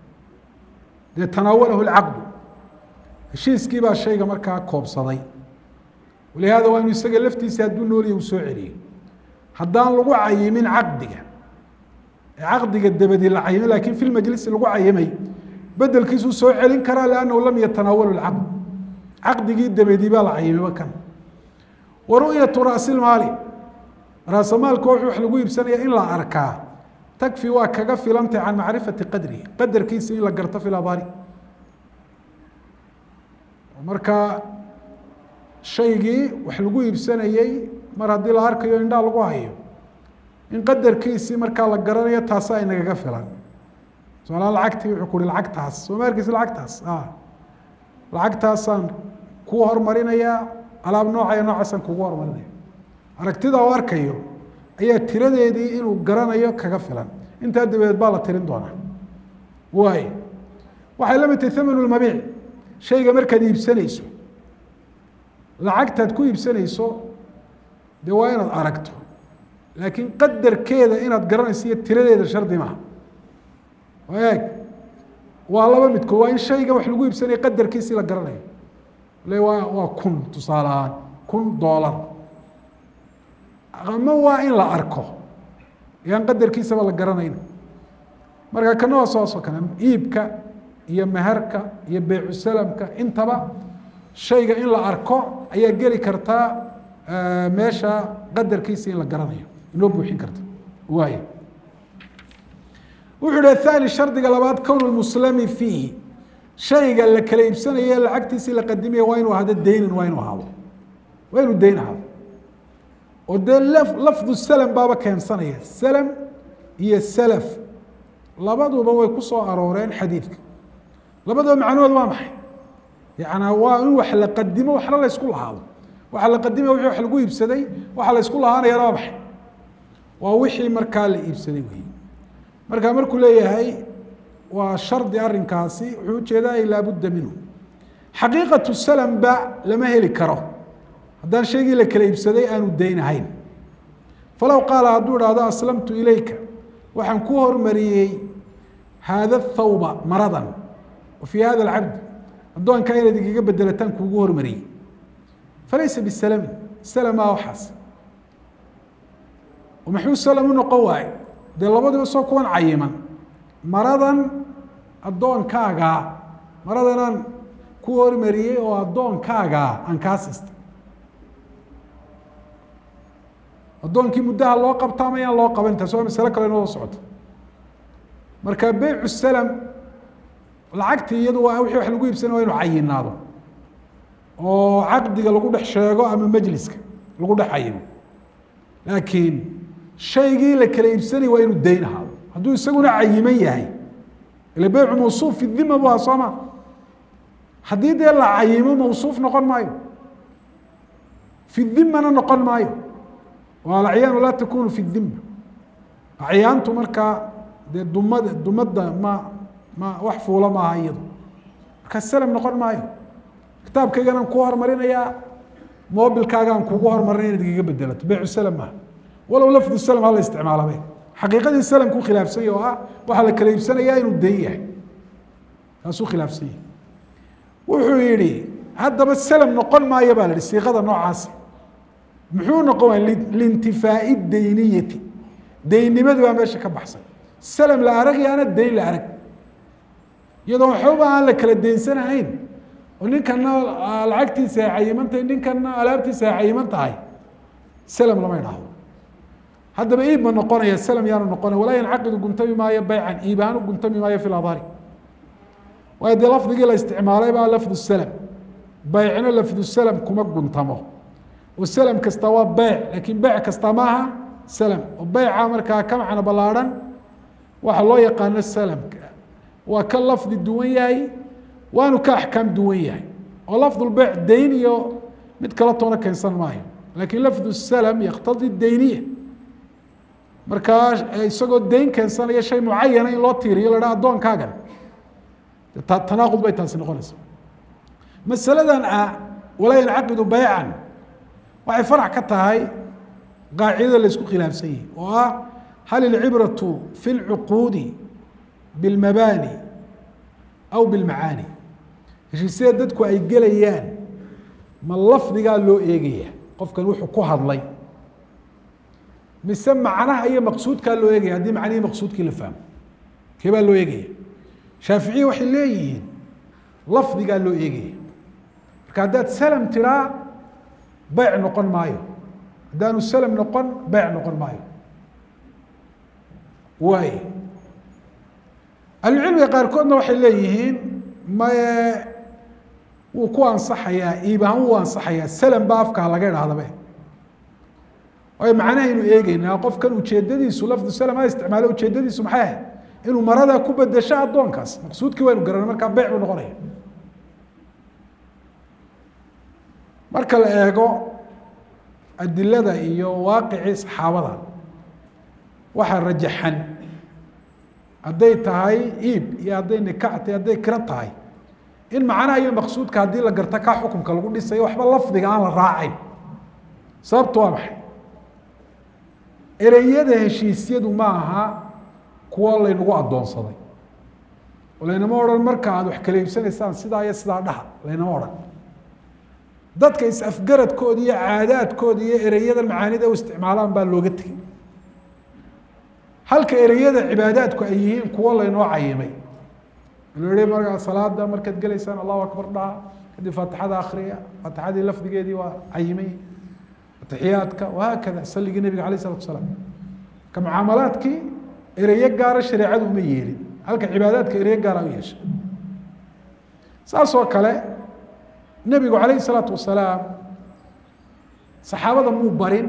dee tanaawalahu lcaqdu heshiiskii baa shayga markaa koobsaday walihaada waa inu isaga laftiisa hadduu nooliya uu soo celiyo haddaan lagu cayimin caqdiga caqdiga dabadi la cayimay lakin fi lmajlisi lagu cayimay bedelkiisuu soo celin karaa liannahu lam yatanaawalu lcaqd caqdigii dabadi baa la cayimay kan wa ru'yatu ra'silmaali raasamaalka wuxuu wax lagu iibsanaya in la arkaa takfi waa kaga filantay can macrifati qadrihi qadarkiisa in la garto fi labaari marka shaygii wax lagu iibsanayey mar haddii la arkayo indhaa lagu hayo in qadarkiisii markaa la garanayo taasa ay nagaga filan soolaa lacagtii wuxuu ku uhi lacagtaas soo ma arkeysa lacagtaas lacagtaasaan kuu hormarinayaa alaab noocaya noocaasaan kugu hormarinaya aragtida u arkayo ayaa tiradeedii inuu garanayo kaga filan intaa dabadeed baa la tirin doonaa waay waxay la mid tahay thamanu lmabiic shayga markaad iibsanayso lacagtaad ku iibsanayso dee waa inaad aragto laakiin qadarkeeda inaad garanayso iyo tiradeeda shardi maaha eeg waa laba midkood waa in shayga wax lagu iibsanaya qadarkiisii la garanayo le waa waa kun tusaale ahaan kun doolar ama waa in la arko yaan qadarkiisaba la garanayn marka kana waa sooso kale iibka iyo meherka iyo beycu salamka intaba shayga in la arko ayaa geli kartaa meesha qadarkiisa in la garanayo inoo buuxin karta waay wuxuu hi athani shardiga labaad kown muslami fiihi shayga la kala iibsanaye lacagtiisii la qadimaya waa inuu ahado deynan waa inuu ahaado waa inuu deyn ahaado oo dee lafdu slm baaba keensanaya slm iyo slf labaduba way ku soo arooreen xadiidka labadaba macnahood waa maxay yana waa in wax la qadimo waxna la ysku lahaado waxa la qadimaya wixii wax lagu iibsaday waxa la ysku lahaanayana waa maxay waa wixii markaa la iibsaday wey marka markuu leeyahay waa shardi arinkaasi wuxuu ujeedaa laabudda minhu xaqiiqatu slm ba lama heli karo haddaan shaygii la kala iibsaday aanu dayn ahayn falow qaala hadduu ihahdo aslamtu ilayka waxaan ku hormariyey haada thawba maradan wa fii hada alcabd addoonkaa inaad igaga bedelataan kuugu hormariyey falaysa bisalami salama waxaas maxuu salam u noqon waaye dee labadiba soo kuwan cayiman maradan addoonkaagaa maradanaan ku hormariyey oo addoonkaagaa aan kaa siistay addoonkii muddaha loo qabta ama yaan loo qaban taas waa masale kale inoo socoto marka beycu salam lacagtii iyadu waa wixii wax lagu iibsanay waa inu cayinaado oo caqdiga lagu dhex sheego ama majliska lagu dhex cayimo laakiin shaygii la kala iibsanay waa inuu dayn ahaado hadduu isaguna cayiman yahay ila beycu mawsuuf fi dhima bu aha soo ma haddii dee la cayimo mawsuuf noqon maayo fi dhimana noqon maayo alacyaanu laa takunu fi dhima acyaantu markaa dee dumada dumadda ma ma wax fuula maaha iyado markaa slm noqon maayo kitaabkayganaan ku hormarinayaa mobilkaagaan kugu hormarinaya inaad igaga bedelato beycu slm maaha walow lafdu slm hala isticmaalabe xaqiiqadii slm ku khilaafsanya oo ah waxaa la kala iibsanayaa inuu dayn yahay taasuu khilaafsan yahay wuxuu yihi haddaba slm noqon maayo baa la ihi siiqada noocaasi muxuu noqon waaya liintifaai dayniyati deynnimadi baa meesha ka baxsan slm la aragayaana dayn la arag iyadoo waxbaba aan la kala daynsanahayn oo ninkana lacagtiisa ay cayiman tahay ninkana alaabtiisa ay cayiman tahay slm lama idhaahdo haddaba iib ma noqonaya slm yaanu noqonaya walaa yancaqidu guntami maayo baycan iib ahaan u guntami maayo fi ladhari waayo dee lafdigii la isticmaalay baa lafdu slm baycna lafdu slm kuma guntamo oo slm kasta waa beyc lakin beyc kasta maaha slm oo beyca markaa ka macno ballaarhan waxa loo yaqaano slmka waa ka lafdi duwan yahay waanu ka axkaam duwan yahay oo lafdulbeyc dayn iyo mid kala toona keensan maayo lakin lafdu slm yaktadi dayniya markaa isagoo dayn keensanaya shay mucayana in loo tiiriyo la haha addoonkaagan tanaaqud bay taasi noqonaysa masaladan ah walaa yancaqidu beycan waxay farac ka tahay qaacidada la isku khilaafsan yihi oo ah hal ilcibratu fi lcuquudi bilmabani aw bilmacaani heshiisyada dadku ay gelayaan ma lafdigaa loo eegaya qofkan wuxuu ku hadlay mise macnaha iyo maqsuudkaa loo eegaya haddii macnihii maqsuudkii la fahmo kee baa loo eegaya shaaficiya waxay leeyihiin lafdigaa loo eegaya marka haddaad salm tiraa beyc noqon maayo haddaanu slm noqon beyc noqon maayo waay ahlucilmiga qaarkoodna waxay leeyihiin maye wuu ku ansaxayaa iib ahaan wuu ansaxayaa slm ba afkaa laga idhahdabe waayo macnahaynu eegeynaa qofkan ujeedadiisu lafdu slm ha isticmaalo ujeedadiisu maxay ahayd inuu marada ku bedesho addoonkaas maqsuudkii waynu garanay markaa beyc buu noqonaya marka la eego adilada iyo waaqicii saxaabada waxaa rajaxan hadday tahay iib iyo hadday nikax tahay hadday kiro tahay in macnaha iyo maqsuudka haddii la garto kaa xukunka lagu dhisayo waxba lafdiga aan la raacayn sababtu waa maxay ereyada heshiisyadu ma aha kuwo laynagu addoonsaday oo laynama odhan marka aad wax kala iibsanaysaan sidaa iyo sidaa dhaha laynama odhan dadka is-afgaradkooda iyo caadaadkooda iyo ereyada macaanida u isticmaalaan baa looga tegey halka ereyada cibaadaadku ay yihiin kuwo laynoo cayimay loo yihi markaa salaada markaad gelaysaan allahu akbar dhaha kadib faatixada akriya faatixadii lafdigeedii waa cayimay atixiyaadka wahaakada saligii nebiga alayh isalatu asalaam ka mucaamalaadkii ereyo gaara shareecadu uma yeelin halka cibaadaadka ereyo gaara u yeeshay saas oo kale nebigu calayh isalaatu wasalaam saxaabada muu barin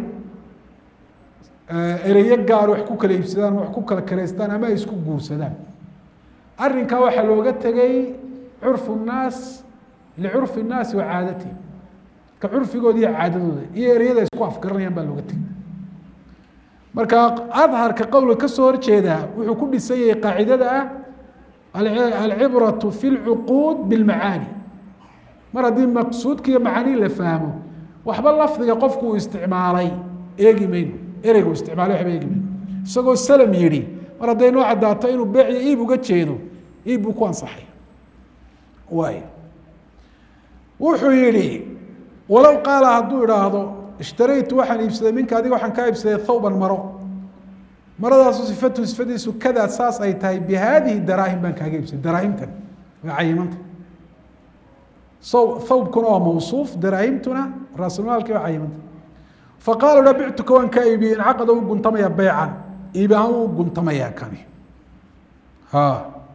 ereyo gaar wax ku kala iibsadaan wax ku kala karaystaan ama ay isku guursadaan arrinkaa waxaa looga tegay curfu nnaas licurfi nnaasi wa caadatihim ka curfigooda iyo caadadooda iyo ereyada isku afgaranayaan baa looga tegay marka adharka qowlka kasoo horjeedaa wuxuu ku dhisan yahay qaacidada ah alcibratu fi lcuquud bilmacaani mar haddii maqsuudka iyo macaanii la fahmo waxba lafdiga qofku uu isticmaalay eegi mayno ereygu isticmaalay waxba eegi mayno isagoo salam yidhi mar hadday noo caddaato inuu beeciyo iib uga jeedo iib buu ku ansaxaya waay wuxuu yihi walow qaala hadduu idhaahdo ishtaraytu waxaan iibsaday minka adiga waxaan kaa iibsaday thawban maro maradaasu sifatu sifadiisu kadaa saas ay tahay bi haadihi daraahim baan kaaga iibsaday daraahimtan waa cayimanta saw thawbkuna waa mawsuuf daraahimtuna raasulmaalki waa cayimanta faqaala dha bictuka waan kaa iibiyey incaqada u guntamaya beycan iib ahaan u guntamayaa kani ha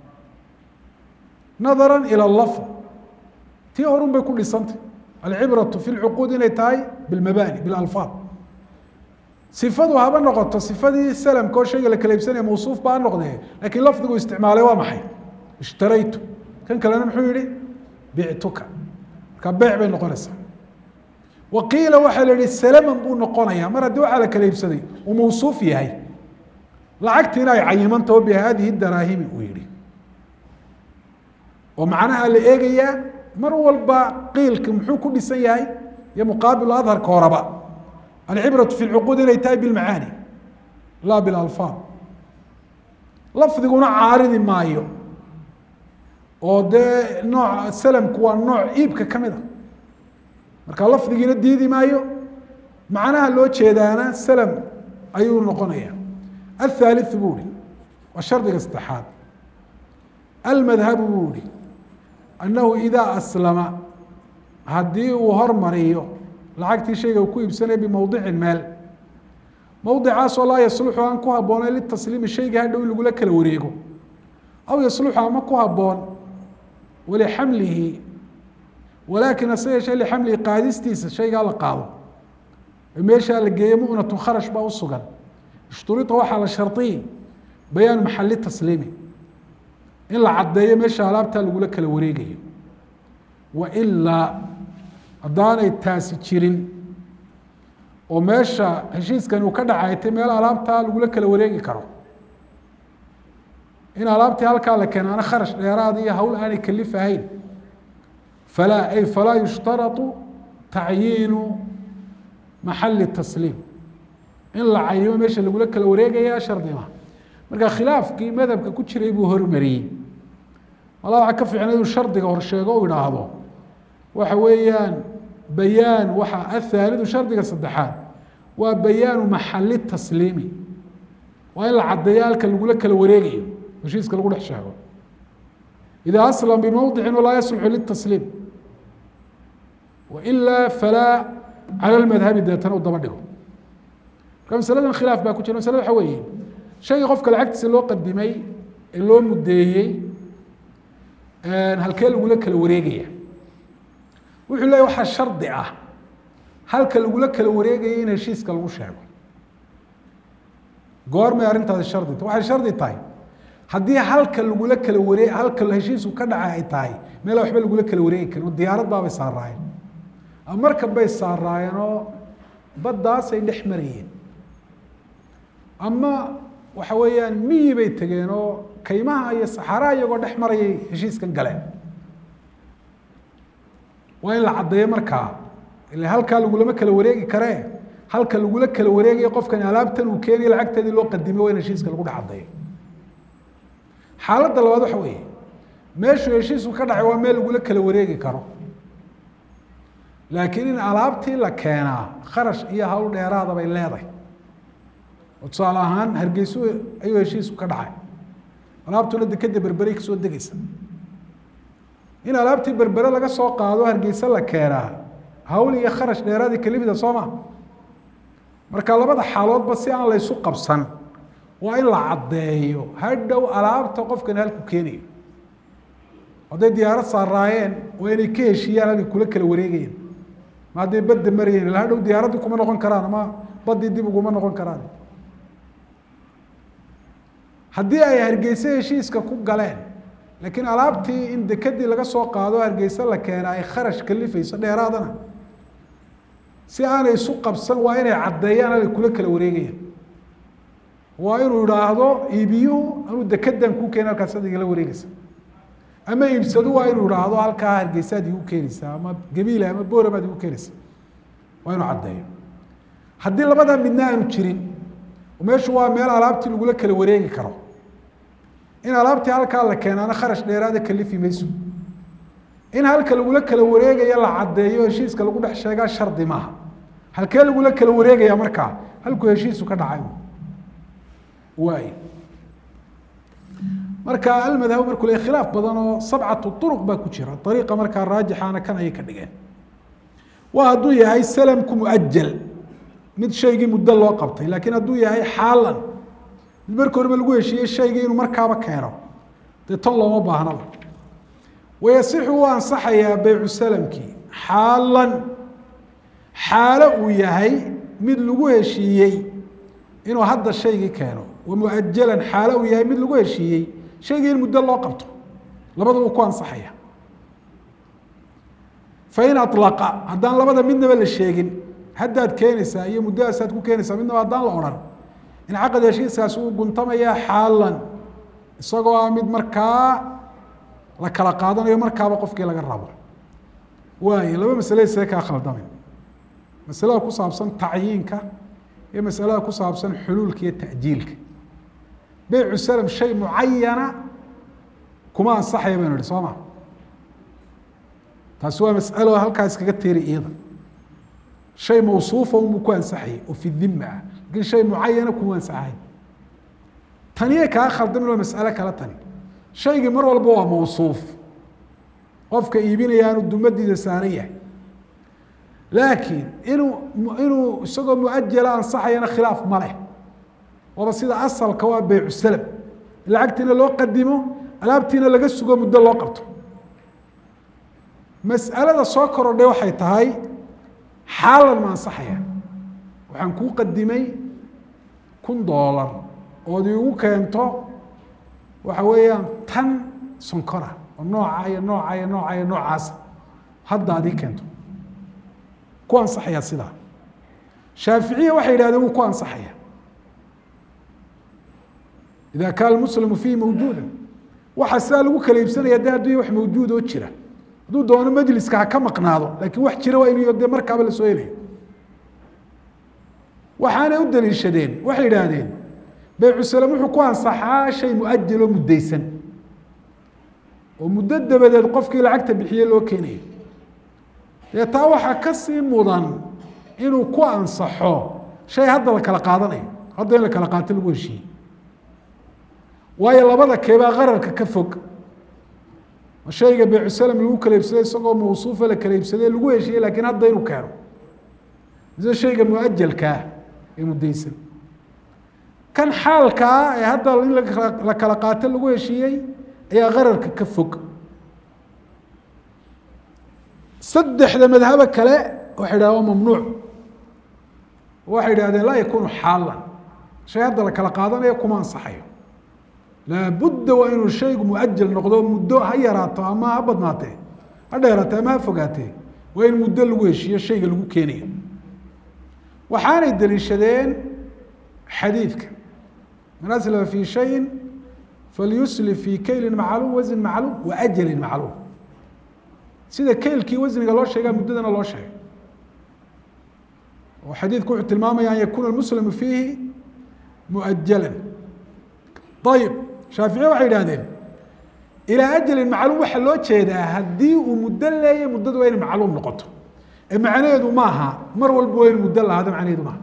nadara ilى lafd tii horun bay ku dhisantay alcibraةu fi lcuquud inay tahay bilmabani bilalfaad sifadu haba noqoto sifadii salamka oo shayga la kala iibsanaya mawsuuf ba ha noqdee lakiin lafdigu isticmaalay waa maxay ishtaraytu kan kalena muxuu yihi bictuka marka beyc bay noqonaysaa wa qiila waxaa la yihi salaman buu noqonaya mar haddii waxaa la kala iibsaday uu mawsuuf yahay lacagtiina ay cayimantao bi hadihi daraahimi uu yihi oo macnaha la eegayaa mar walba qiilka muxuu ku dhisan yahay iyo muqaabilu adharka horaba alcibraةu fi lcuquud inay tahay bilmacaani laa bilalfaad lafdiguna caaridi maayo oo dee nooc salamku waa nooc iibka ka mid a marka lafdigiina diidi maayo macnaha loo jeedaana salam ayuu noqonaya athaaliثu buu hi waa shardiga saddexaad almadhabu buu hi annahu idaa aslama haddii uu hormariyo lacagtii shayga uu ku iibsanaya bimowdicin meel mowdicaasoo laa yasluxu aan ku habboonayn litasliimi shayga hadhow in lagula kala wareego aw yasluxu ama ku habboon walixamlihi walaakin hase yeeshee lixamlihi qaadistiisa shaygaa la qaado meeshaa la geeyo mu'natun kharash baa u sugan ishturita waxaa la shardiyi bayaanu maxali tasliimi in la caddeeyo meesha alaabtaa lagula kala wareegayo wailaa haddaanay taasi jirin oo meesha heshiiskan uu ka dhacaytay meel alaabtaa lagula kala wareegi karo in alaabtii halkaa la keenaana kharash dheeraada iyo hawl aanay kalif ahayn falaa ay falaa yushtaratu tacyiinu maxali tasliim in la cayimo meesha lagula kala wareegaya shardi ma marka khilaafkii madhabka ku jiray buu hormariyey mala waxaa ka fiicna inuu shardiga horsheego u idhaahdo waxa weeyaan bayaan waxa athaalidu shardiga saddexaad waa bayaanu maxali tasliimi waa in la caddeeyo halka lagula kala wareegayo heshiiska lagu dhex sheego idaa aslam bimowdicin walaa yasluxu litasliim wailaa falaa cala lmadhabi deetana u daba dhigo marka masaladan khilaaf baa ku jira masalada waxa weeye shayga qofka lacagtiisa loo qadimay ee loo muddeeyey halkee lagula kala wareegaya wuxuu leeya waxaa shardi ah halka lagula kala wareegaya in heshiiska lagu sheego goormay arrintaasi shardi ta waxay shardi tahay haddii halka lagula kala waree halka heshiisku ka dhaca ay tahay meela waxba lagula kala wareegi karin oo diyaarad baabay saaraayeen ama markab bay saaraayeen oo baddaasay dhex marayeen ama waxa weeyaan miyi bay tegeen oo kaymaha iyo saxaraa iyagoo dhex marayay heshiiskan galeen waa in la caddeeyo markaa ila halkaa lagulama kala wareegi karee halka lagula kala wareegayo qofkani alaabtan uu keenayo lacagteedii loo qadimay waa in heshiiska lagu dhex caddeeyo xaaladda labaad waxa weeye meeshuu heshiisku ka dhacay waa meel lagula kala wareegi karo laakiin in alaabtii la keenaa kharash iyo hawl dheeraada bay leedahay oo tusaale ahaan hargeysu ayuu heshiisku ka dhacay alaabtuna dekeda berberay kasoo degeysa in alaabtii berbere laga soo qaado hargeysa la keenaa hawl iyo kharash dheeraadii kalimida soo ma marka labada xaaloodba si aan laysu qabsan waa in la caddeeyo hadhow alaabta qofkani halku keenayo hadday diyaarad saaraayeen waa inay ka heshiiyaan halkay kula kala wareegayeen ma hadday badda marayeen ila hadhow diyaaraddii kuma noqon karaan ama baddii dib uguma noqon karaan haddii ay hargeyse heshiiska ku galeen laakiin alaabtii in dekedii laga soo qaado hargeyse la keena ay kharash kalifayso dheeraadana si aanay isu qabsan waa inay caddeeyaan halkay kula kala wareegayaan waa inuu idhaahdo iibiyuhu anuu dekedan kuu keena halkaas ad igala wareegeysa ama iibsadu waa inuu idhaahdo halkaa hargeysaad igu keenaysaa ama gabiile ama booramaad igu keenaysaa waa inuu caddeeyo haddii labadaa midna aanu jirin meeshu waa meel alaabtii lagula kala wareegi karo in alaabtii halkaa la keenaana kharash dheeraada kalifi mayso in halka lagula kala wareegayo la caddeeyo heshiiska lagu dhex sheegaa shardi maaha halkee lagula kala wareegaya markaa halkuu heshiisu ka dhacay waay marka almadhab markuu le khilaaf badan oo sabcatu uruq baa ku jira ariiqa markaa raajixaana kan ayay ka dhigeen waa hadduu yahay salamku muajal mid shaygii muddo loo qabtay laakiin hadduu yahay xaalan mid marka horeba lagu heshiiyey shaygii inuu markaaba keeno dee tan looma baahnaba wayasixu u ansaxayaa beycu salamkii xaalan xaalo uu yahay mid lagu heshiiyey inuu hadda shaygii keeno wa muajalan xaalo uu yahay mid lagu heshiiyey shaygii in muddo loo qabto labadaba uu ku ansaxaya fain alaqa haddaan labada midnaba la sheegin haddaad keenaysaa iyo muddadaasaad ku keenaysaa midnaba haddaan la odhan in caqad heshiiskaasi uu guntamaya xaalan isagoo ah mid markaa la kala qaadanayo markaaba qofkii laga rabo waayo laba masale see kaa khaldamin masalada ku saabsan tacyiinka iyo masalada ku saabsan xuluulka iyo ta'jiilka beycu salam shay mucayana kuma ansaxaya baynu ihi soo ma taasi waa masalo halkaa iskaga teeri iyada shay mawsuufa unbuu ku ansaxayay oo fi dima ah lakin shay mucayana kuma ansaxahay taniyay kaa khaldamin waa mas'alo kale tani shaygii mar walba waa mawsuuf qofka iibinaya aanu dumadiisa saaran yahay laakiin inuu inuu isagoo muajala ansaxayana khilaaf ma leh waaba sida asalka waa beycu salam lacagtiina loo qadimo alaabtiina laga sugo muddo loo qabto mas'alada soo korodhay waxay tahay xaalan ma ansaxaya waxaan kuu qadimay kun doolar ood iigu keento waxa weeyaan tan sonkora oo nooca iyo nooca iyo nooca iyo noocaasa hadda ad ii keento ku ansaxaya sidaa shaaficiya waxay yidhahdeen wuu ku ansaxaya ida kaana muslimu fiihi mawjuuda waxa sidaa lagu kala iibsanaya de hadduu wax mawjuud oo jira hadduu doono majliska ha ka maqnaado lakin wax jira waa inu de markaaba lasoo helayo waxaanay u daliishadeen waxay idhaahdeen beycu salam wuxuu ku ansaxaa shay muajal oo muddaysan oo muddo dabadeed qofkii lacagta bixiye loo keenayo dee taa waxaa kasii mudan inuu ku ansaxo shay hadda la kala qaadanayo hadda in la kala qaato lagu heshiiyey waayo labada keebaa qararka ka fog shayga beycu salam lagu kala iibsaday isagoo mawsuufa la kala iibsaday lagu heshiiyey lakiin hadda inuu keeno mise shayga muajalkaa ee muddaysan kan xaalkaa ee hadda in la kala qaato lagu heshiiyey ayaa qararka ka fog saddexda madhabo kale waxay idhahdeen waa mamnuuc waxay idhahdeen laa yakunu xaalan shay hadda la kala qaadanayo kuma ansaxayo laabudda waa inuu shaygu muajal noqdo muddo ha yaraato ama ha badnaatee ha dheeraatee ama ha fogaatee waa in muddo lagu heshiiyo shayga lagu keenayo waxaanay daliishadeen xadiidka man aslama fi shayin falyuslif fi kaylin macluum wasn macluum wa ajalin macluum sida kaylkii wasniga loo sheegaa muddadana loo sheegay oo xadiidku wuxuu tilmaamaya an yakuna muslimu fiihi muajalan ayib shaaficiye waxay idhahdeen ilaa ajalin macluum waxaa loo jeedaa haddii uu muddo leeya muddadu waa inay macluum noqoto ee macnaheedu maaha mar walba waa inu muddo lahaado macnaheedu maaha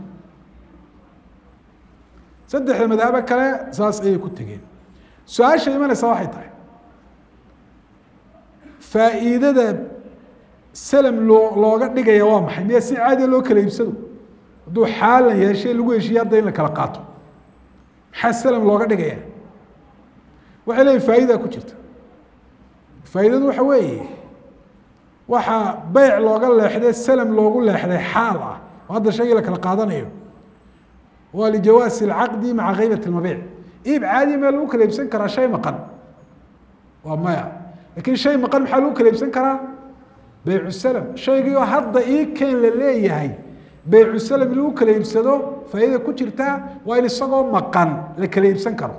saddexda madhabo kale saas ayay ku tegeen su-aasha imanaysa waxay tahay faa'iidada salam loo looga dhigaya waa maxay miya si caadiya loo kala iibsado hadduu xaalan yahay shay lagu heshiiye hadda in la kala qaato maxaa salam looga dhigaya waxay leeyihin faa'idaa ku jirta faa'iidadu waxa weeye waxaa beyc looga leexday salam loogu leexday xaal ah oo hadda shaygii la kala qaadanayo waa lijawaasi alcaqdi maca kaybat lmabiic iib caadiya maa lagu kala iibsan karaa shay maqan waa maya lakin shay maqan maxaa lagu kala iibsan karaa beycu salam shaygii oo hadda ii keen la leeyahay beycu salam lagu kala iibsado faa'iida ku jirtaa waa in isagoo maqan la kala iibsan karo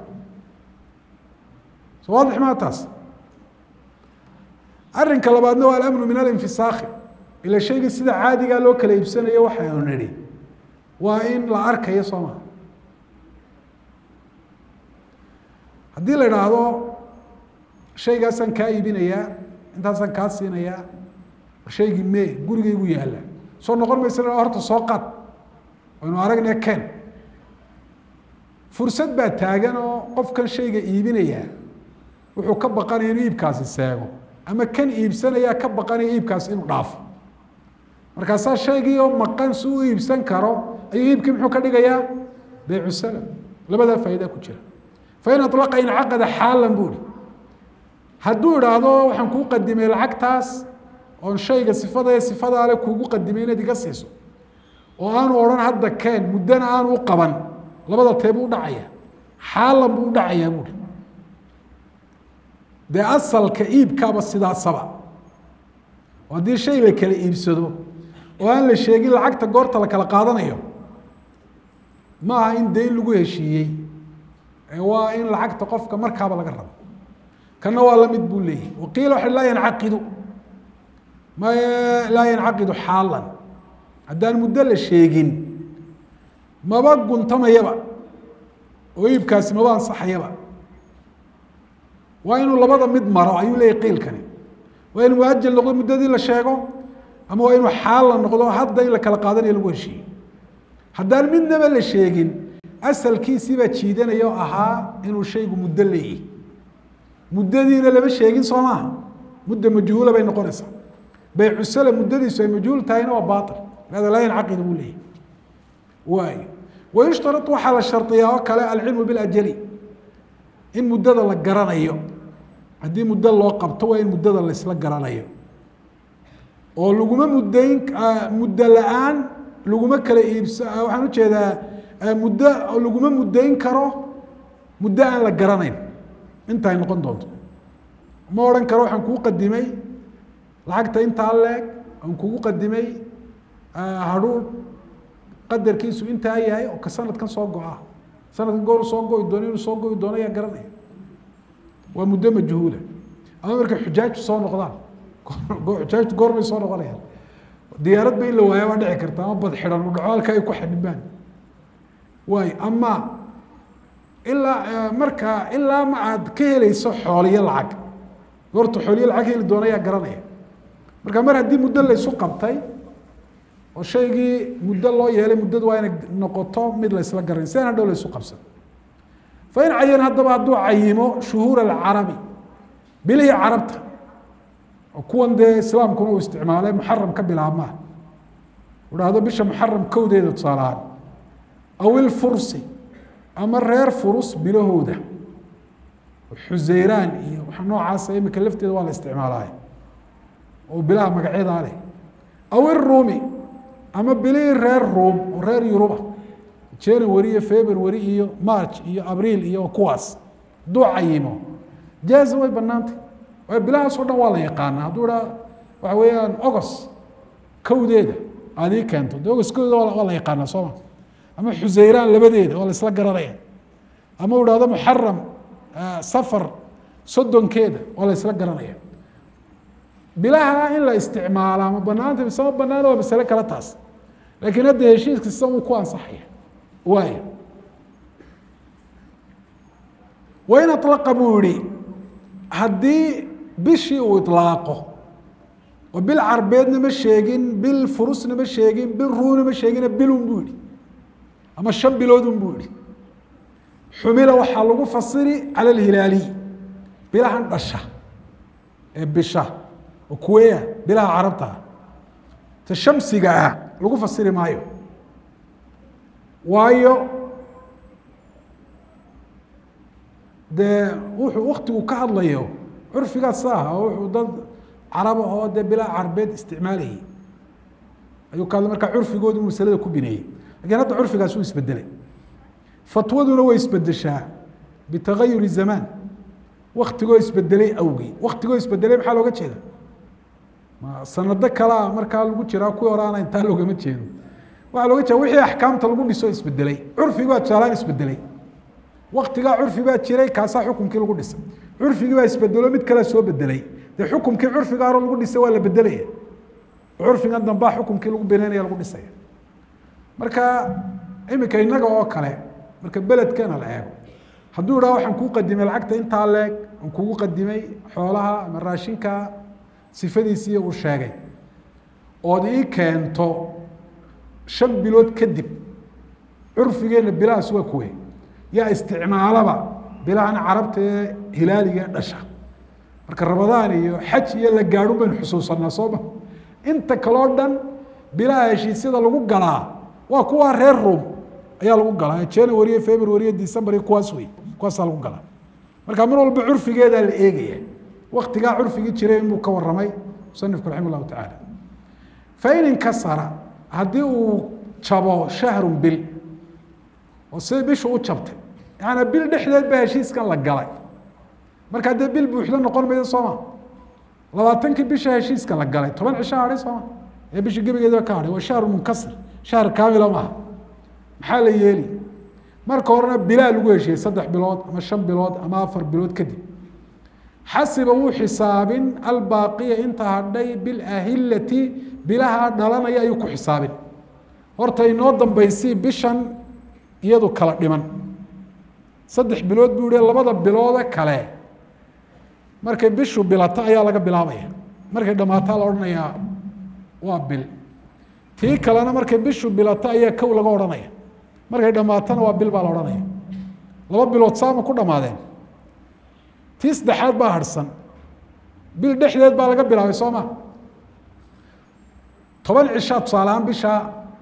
so waadix maa taas arrinka labaadna waa alamnu min alinfisaakhi ila shaygii sida caadigaa loo kala iibsanayo waxaynu nidhi waa in la arkayo soo maa haddii la idhaahdo shaygaasaan kaa iibinayaa intaasaan kaa siinayaa shaygii me gurigaygu yaalla soo noqon maysa horta soo qaad waynu aragnay ken fursad baa taagan oo qofkan shayga iibinaya wuxuu ka baqanaya inuu iibkaasi seego ama kan iibsanayaa ka baqanaya iibkaasi inuu dhaafo markaasaa shaygii oo maqan si u iibsan karo ayuu iibkii muxuu ka dhigayaa beycu salam labadaa faa'idaa ku jira fain alaqa incaqada xaalan bu ihi hadduu idhaahdo waxaan kuu qadimay lacagtaas oon shayga sifada sifadaale kuugu qadimay inaad iga siiso oo aanu odhan hadda keen muddana aanu u qaban labada tee buu udhacaya xaalan buu udhacayaa buuhi dee asalka iibkaaba sidaasaba oo haddii shay la kala iibsado oo aan la sheegin lacagta goorta la kala qaadanayo ma aha in dayn lagu heshiiyey waa in lacagta qofka markaaba laga rabo kana waa lamid buu leeyahy waqiila waxa laa yancaqidu ma laa yancaqidu xaalan haddaan muddo la sheegin maba guntamayaba oo iibkaasi maba ansaxayaba waa inuu labada mid maro ayuu leeyahy qiilkani waa in muajal noqdo muddadii la sheego ama waa inuu xaalan noqdo hadda in la kala qaadanayo lagu heshiiyo haddaan midnaba la sheegin asalkiisii baa jiidanaya oo ahaa inuu shaygu muddo leeyahy muddadiina lama sheegin soo maaha mudda majhuula bay noqonaysaa baycu sala muddadiisu ay majhuul tahayna waa baail hada laa yancaqid buu leeyahy waayo wayushtarat waxaa la shardiyaa oo kale alcilmu biljali in muddada la garanayo haddii muddo loo qabto waa in muddada laysla garanayo oo laguma muddayn muddo la-aan laguma kala iibsa waxaan ujeedaa muddo laguma muddayn karo muddo aan la garanayn inta ay noqon doonto ma odhan karo waxaan kuu qadimay lacagta intaa leeg aan kugu qadimay hadhuur qadarkiisu intaa yahay oo ka sanadkan soo go-a sanadkan goor soo go-i doono inuu soo go-i doono ayaa garanaya waa muddo majhuula ama markay xujaajtu soo noqdaan xujaajtu goormay soo noqonayaan diyaaradba in la waaya waa dhici karta ama bad xidhan u dhaco halka ay ku xadhibaan waayo ama ilaa markaa ilaa ma aad ka helayso xooliyo lacag goorta xooliyo lacag heli doona ayaa garanaya marka mar haddii muddo laysu qabtay oo shaygii muddo loo yeelay muddadu waa inay noqoto mid la ysla garanay sidan hadhow laysu qabsan fain cayan haddaba hadduu cayimo shuhuur alcarabi bilihii carabta oo kuwan dee islaamkuna uu isticmaalay muxaram ka bilaabmaa idhaahdo bisha muxaram kowdeeda tusaale ahaan aw ilfursi ama reer furus bilahooda xuseyraan iyo waxa noocaasa imika lafteeda waa la isticmaalay oo bilaha magacyadaa leh aw iruumi ama bilihii reer ruum oo reer yuruba january iyo february iyo march iyo abriil iyo kuwaas hadduu cayimo jaaza way banaantay waayo bilahaas o dhan waa la yaqaanaa hadduu idhaa waxa weeyaan ogos kowdeeda aad ii keento de ogos kowdeeda waa la yaqaanaa sooma ama xuseyraan labadeeda waa la isla garanaya ama u dhahdo muxaram safar soddonkeeda waa la isla garanaya bilaha in la isticmaala ma banaanta mise ma banaana waa masale kale taas laakiin hadda heshiiska sida uu ku ansaxaya waayo wain alaqa buu yihi haddii bishii uu ilaaqo oo bil carbeedna ma sheegin bil furusna ma sheegin bil ruuna ma sheegina bilun buu yihi ama shan biloodun buu yihi xumila waxaa lagu fasiri cala alhilaaliy bilahan dhasha ee bisha oo kuweya bilaha carabta ah ta shamsiga ah lagu fasiri maayo waayo dee wuxuu waktigu ka hadlayo curfigaas ah oo wuxuu dad caraba oo dee bilaa carbeed isticmaalayay ayuu ka hadlay markaa curfigoodu masalada ku bineeyey lakin hadda curfigaas uu isbedelay fatwaduna way isbedeshaa bitagayuri zamaan waktigoo isbedelay awgii waktigoo isbedelay maxaa looga jeeda ma sanado kalea markaa lagu jiraa kuwii horaana intaa loogama jeedo waxaa looga jeeda wixii axkaamta lagu dhiso isbedelay curfigi baa tusaalaan isbedelay waktigaa curfi baa jiray kaasaa xukumkii lagu dhisay curfigii baa isbedelo mid kalea soo bedelay dee xukumkii curfiga hore lagu dhisay waa la bedelaya curfigan dambaa xukumkii lagu beneynaya lagu dhisaya marka imika inaga oo kale marka beledkeena la eego hadduu idhaha waxaan kuu qadimay lacagta intaa leeg aan kugu qadimay xoolaha ama raashinka sifadiisii uu sheegay ood ii keento shan bilood kadib curfigeenna bilahaas waa kuwe yaa isticmaalaba bilahan carabta ee hilaaliga ee dhasha marka ramadaan iyo xaj iyo la gaadhun baynu xusuusanaa sooma inta kaleo dhan bilaha heshiisyada lagu galaa waa kuwa reer rom ayaa lagu galaa january iyo february iyo december iyo kuwaas wey kuwaasaa lagu galaa marka mar walba curfigeedaa la eegaya waktigaa curfigii jiray inbuu ka waramay musanifku raxima llahu tacaala fain inkasara haddii uu jabo shahrun bil oo sida bishu u jabtay yaani bil dhexdeed baa heshiiskan la galay markaa dee bil buuxdo noqon mayda sooma labaatankii bisha heshiiska la galay toban cisho hadhay sooma ee bisha gebigeeda ka hadhay waa shahru munkasir shahr kaamila maaha maxaa la yeeli marka horena bilaa lagu heshiiyey saddex bilood ama shan bilood ama afar bilood kadib xasiba wuu xisaabin albaaqiya inta hadhay bilahilati bilaha dhalanaya ayuu ku xisaabin horta inoo dambaysi bishan iyadu kala dhiman saddex bilood buu hi labada biloode kale markay bishu bilato ayaa laga bilaabaya markay dhammaataa la odhanayaa waa bil tii kalena markay bishu bilato ayaa kow laga odhanaya markay dhammaatana waa bil baa la odhanaya laba bilood saama ku dhammaadeen tii saddexaad baa harhsan bil dhexdeed baa laga bilaabay soo ma toban cishaa tusaalehaan bishaa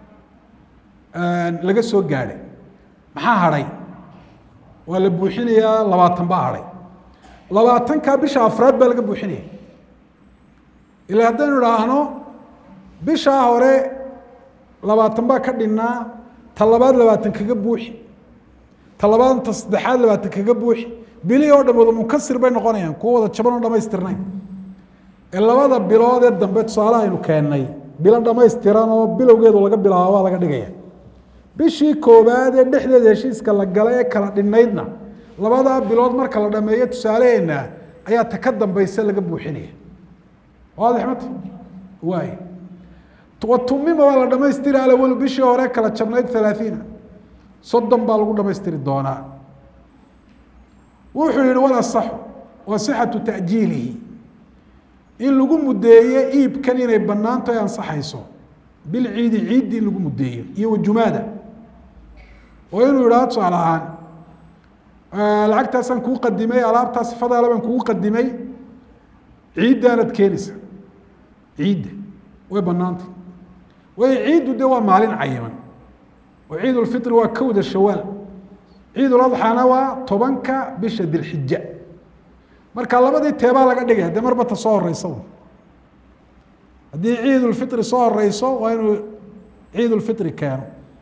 laga soo gaadhay maxaa hadhay waa la buuxinayaa labaatan baa hadhay labaatankaa bisha afraad baa laga buuxinaya ila haddaynu idhaahno bishaa hore labaatan baa ka dhinnaa ta labaad labaatan kaga buuxi ta labaad ta saddexaad labaatan kaga buuxi bilihii oo dham wada munkasir bay noqonayaan kuwo wada jaban oo dhamaystirnayn ee labada bilood ee dambe tusaale aynu keennay bilo dhamaystiran oo bilowgeedu laga bilaabo waa laga dhigaya bishii koowaad ee dhexdeeda heshiiska la galay ee kala dhinaydna labadaa bilood marka la dhameeyo tusaalaheena ayaa ta ka dambaysa laga buuxinaya waadix mata waay watumima waa la dhamaystiri alawalu bishii hore kala jabnayd halaaiina soddon baa lagu dhamaystiri doonaa wuxuu yihi walasaxu wa sixatu ta'jiilihi in lagu mudeeye iibkan inay banaanto ay ansaxayso bilciidi ciiddi in lagu mudeeyo iyo wajumaada oo inuu yidhahdo tusaale ahaan lacagtaasaan kuu qadimay alaabtaa sifadaale baan kugu qadimay ciiddaanad keenaysa ciidda way banaantay waayo ciiddu de waa maalin cayiman oo ciid ulfitri waa kowda shawaal ciid uladxaana waa tobanka bisha dilxija marka labadii teebaa laga dhigaya dee marba ta soo horeysa haddii ciid ulfitri soo horeyso waa inuu ciid ulfitri keeno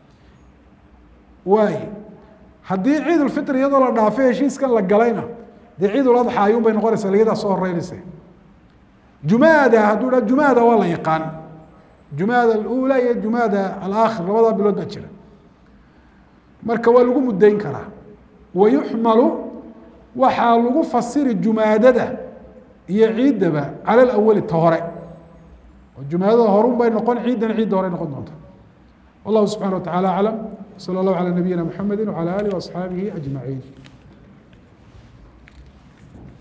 waay haddii ciid ulfitri iyadoo la dhaafay heshiiskan la galayna dee ciid uladxa ayuun bay noqonaysaa liyadaa soo horeynaysa jumaada hadduu dha jumaada waa la yaqaan jumaada alula iyo jumaada alaakhir labadaa bilood baa jira marka waa lagu mudayn karaa wayuxmalu waxaa lagu fasiri jumaadada iyo ciiddaba cala alawali ta hore oo jumaadada horun bay noqon ciiddana ciidda hore noqon doonta wallahu subxana wa tacala aclam sala allahu calaa nabiyina mxamedi wacala alih waasxaabihi ajmaciin